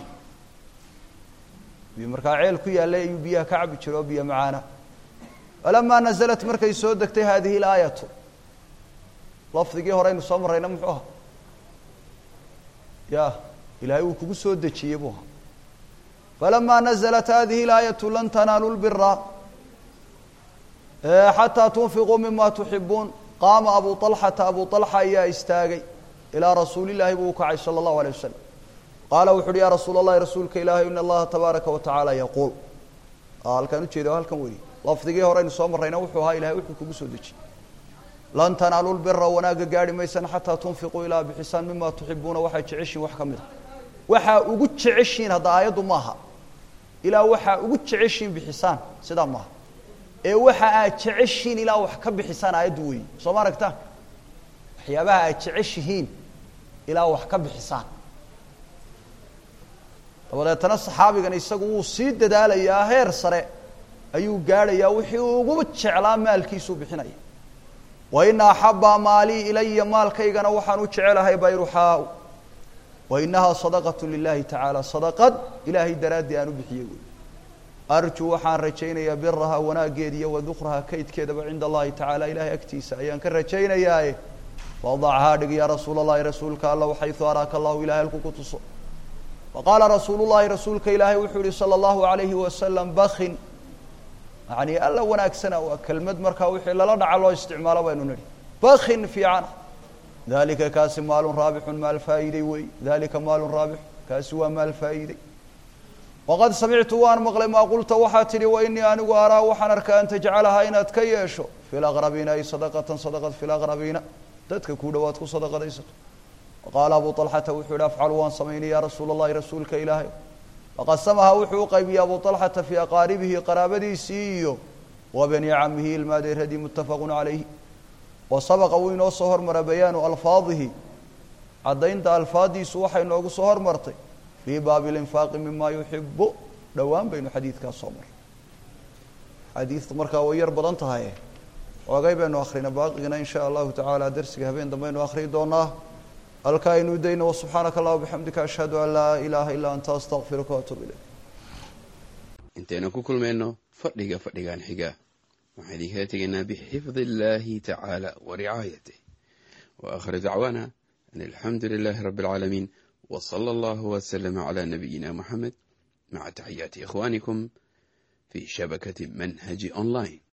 biyo markaa ceel ku yaallay ayuu biyaha ka cabi jiray oo biyo macaana falamaa naزlat markay soo degtay hadihi اlaayatu lafdigii horeynu soo marayna muxuu aha ya ilaahay uu kugu soo dejiyey buu ahaa falamaa naزlat hadihi اlaayatu lan tanaalu lbira xataa tunfiquu mima tuxibuun qaama abu طalxata abu طalxa ayaa istaagay ilaa rasuuli llahi buu u kacay salى اllahu alيه wasalam qaala wuxu uhi ya rasuul اllahi rasuulka ilaahay in allaha tabaaraka watacaala yaquul halkaan ujeeda halkan weli lafdigii hore aynu soo marrayna wuxuu ahaa ilahay wuxuu kugu soo dejiyey lan tanaalu lbira wanaagga gaarhi maysaan xataa tunfiquu ilaa bixisaan mima tuxibuuna waxay jeceshiin wax ka mid a waxaa ugu jeceshiin hadda aayaddu maaha ilaa waxaa ugu jeceshiin bixisaan sidaa maaha ee waxa aad jeceshiin ilaa wax ka bixisaan aayaddu weeye soo ma aragtaan waxyaabaha aad jeceshihiin ilaa wax ka bixisaan dabadeetana saxaabigan isagu wuu sii dadaalayaa heer sare ayuu gaadhayaa wixii ugu jeclaa maalkiisuu bixinaya wa ina axaba maalii ilaya maalkaygana waxaan u jecelahay bayruxaau wa inahaa sadaqatu lilahi tacaala sadaqad ilaahay daraaddii aan u bixiyey wey arjuu waxaan rajaynayaa biraha wanaaggeeda iyo wadukraha kaydkeedaba cinda allahi tacaala ilahay agtiisa ayaan ka rajaynayaaye wadachaa dhig yaa rasuula allahi rasuulka alla xaysu araaka allahu ilahay halku ku tuso faqaala rasuulu llahi rasuulka ilaahay wuxuu yihi salى اllahu alayhi wasalam bakin yani alla wanaagsana waa kelmad markaa wixii lala dhaca loo isticmaalo baynu nidhi bakin fiicana dalika kaasi maalun raabixun maal faa'iiday wey dalika maalun raabixun kaasi waa maal faa'iiday waqad samictu waan maqlay maa qulta waxaa tidhi wa inii anigu araa waxaan arkaa an tajcalahaa inaad ka yeesho fi laqrabiina ay sadaqatan sadaqad fi laqrabiina dadka ku dhowaad ku sadaqadaysato waqaala abu طalxata wuxuu yihi afcalu waan samaynay ya rasuula اllahi rasuulka ilaahay faqasamahaa wuxuu uqaybiyey abu طalxata fii aqaaribihi qaraabadiisii iyo wa bani camihi ilmaadeeradii muttafaqu calayhi wa sabaqa wuu inoo soo hormara bayaanu alfaadihi caddaynta alfaadiisu waxay noogu soo hormartay fii baabi اlinfaaqi mima yuxibu dhowaan baynu xadiidkaas soo maray xadiidtu markaa way yar badan tahaye oogay baynu akhrina baaqigana in sha allahu tacaala darsiga habeen dambaynu akhriyi doonaa halkaa aynu dayno wsubxaanaka allah bixamdika ashhadu an laa ilaaha illaa anta astaqfiruka waatuub ilayk intaynu ku kulmayno fadhiga fadhigan xiga waxaan idinkala tegaynaa bixifdi illaahi tacaala wa ricaayatih wa akhir dacwaana an alxamdu lilaahi rabbi alcaalamiin wa sala allahu waslama calaa nabiyina moxamed maca taxiyaati ikhwaanikum fii shabakati manhaji online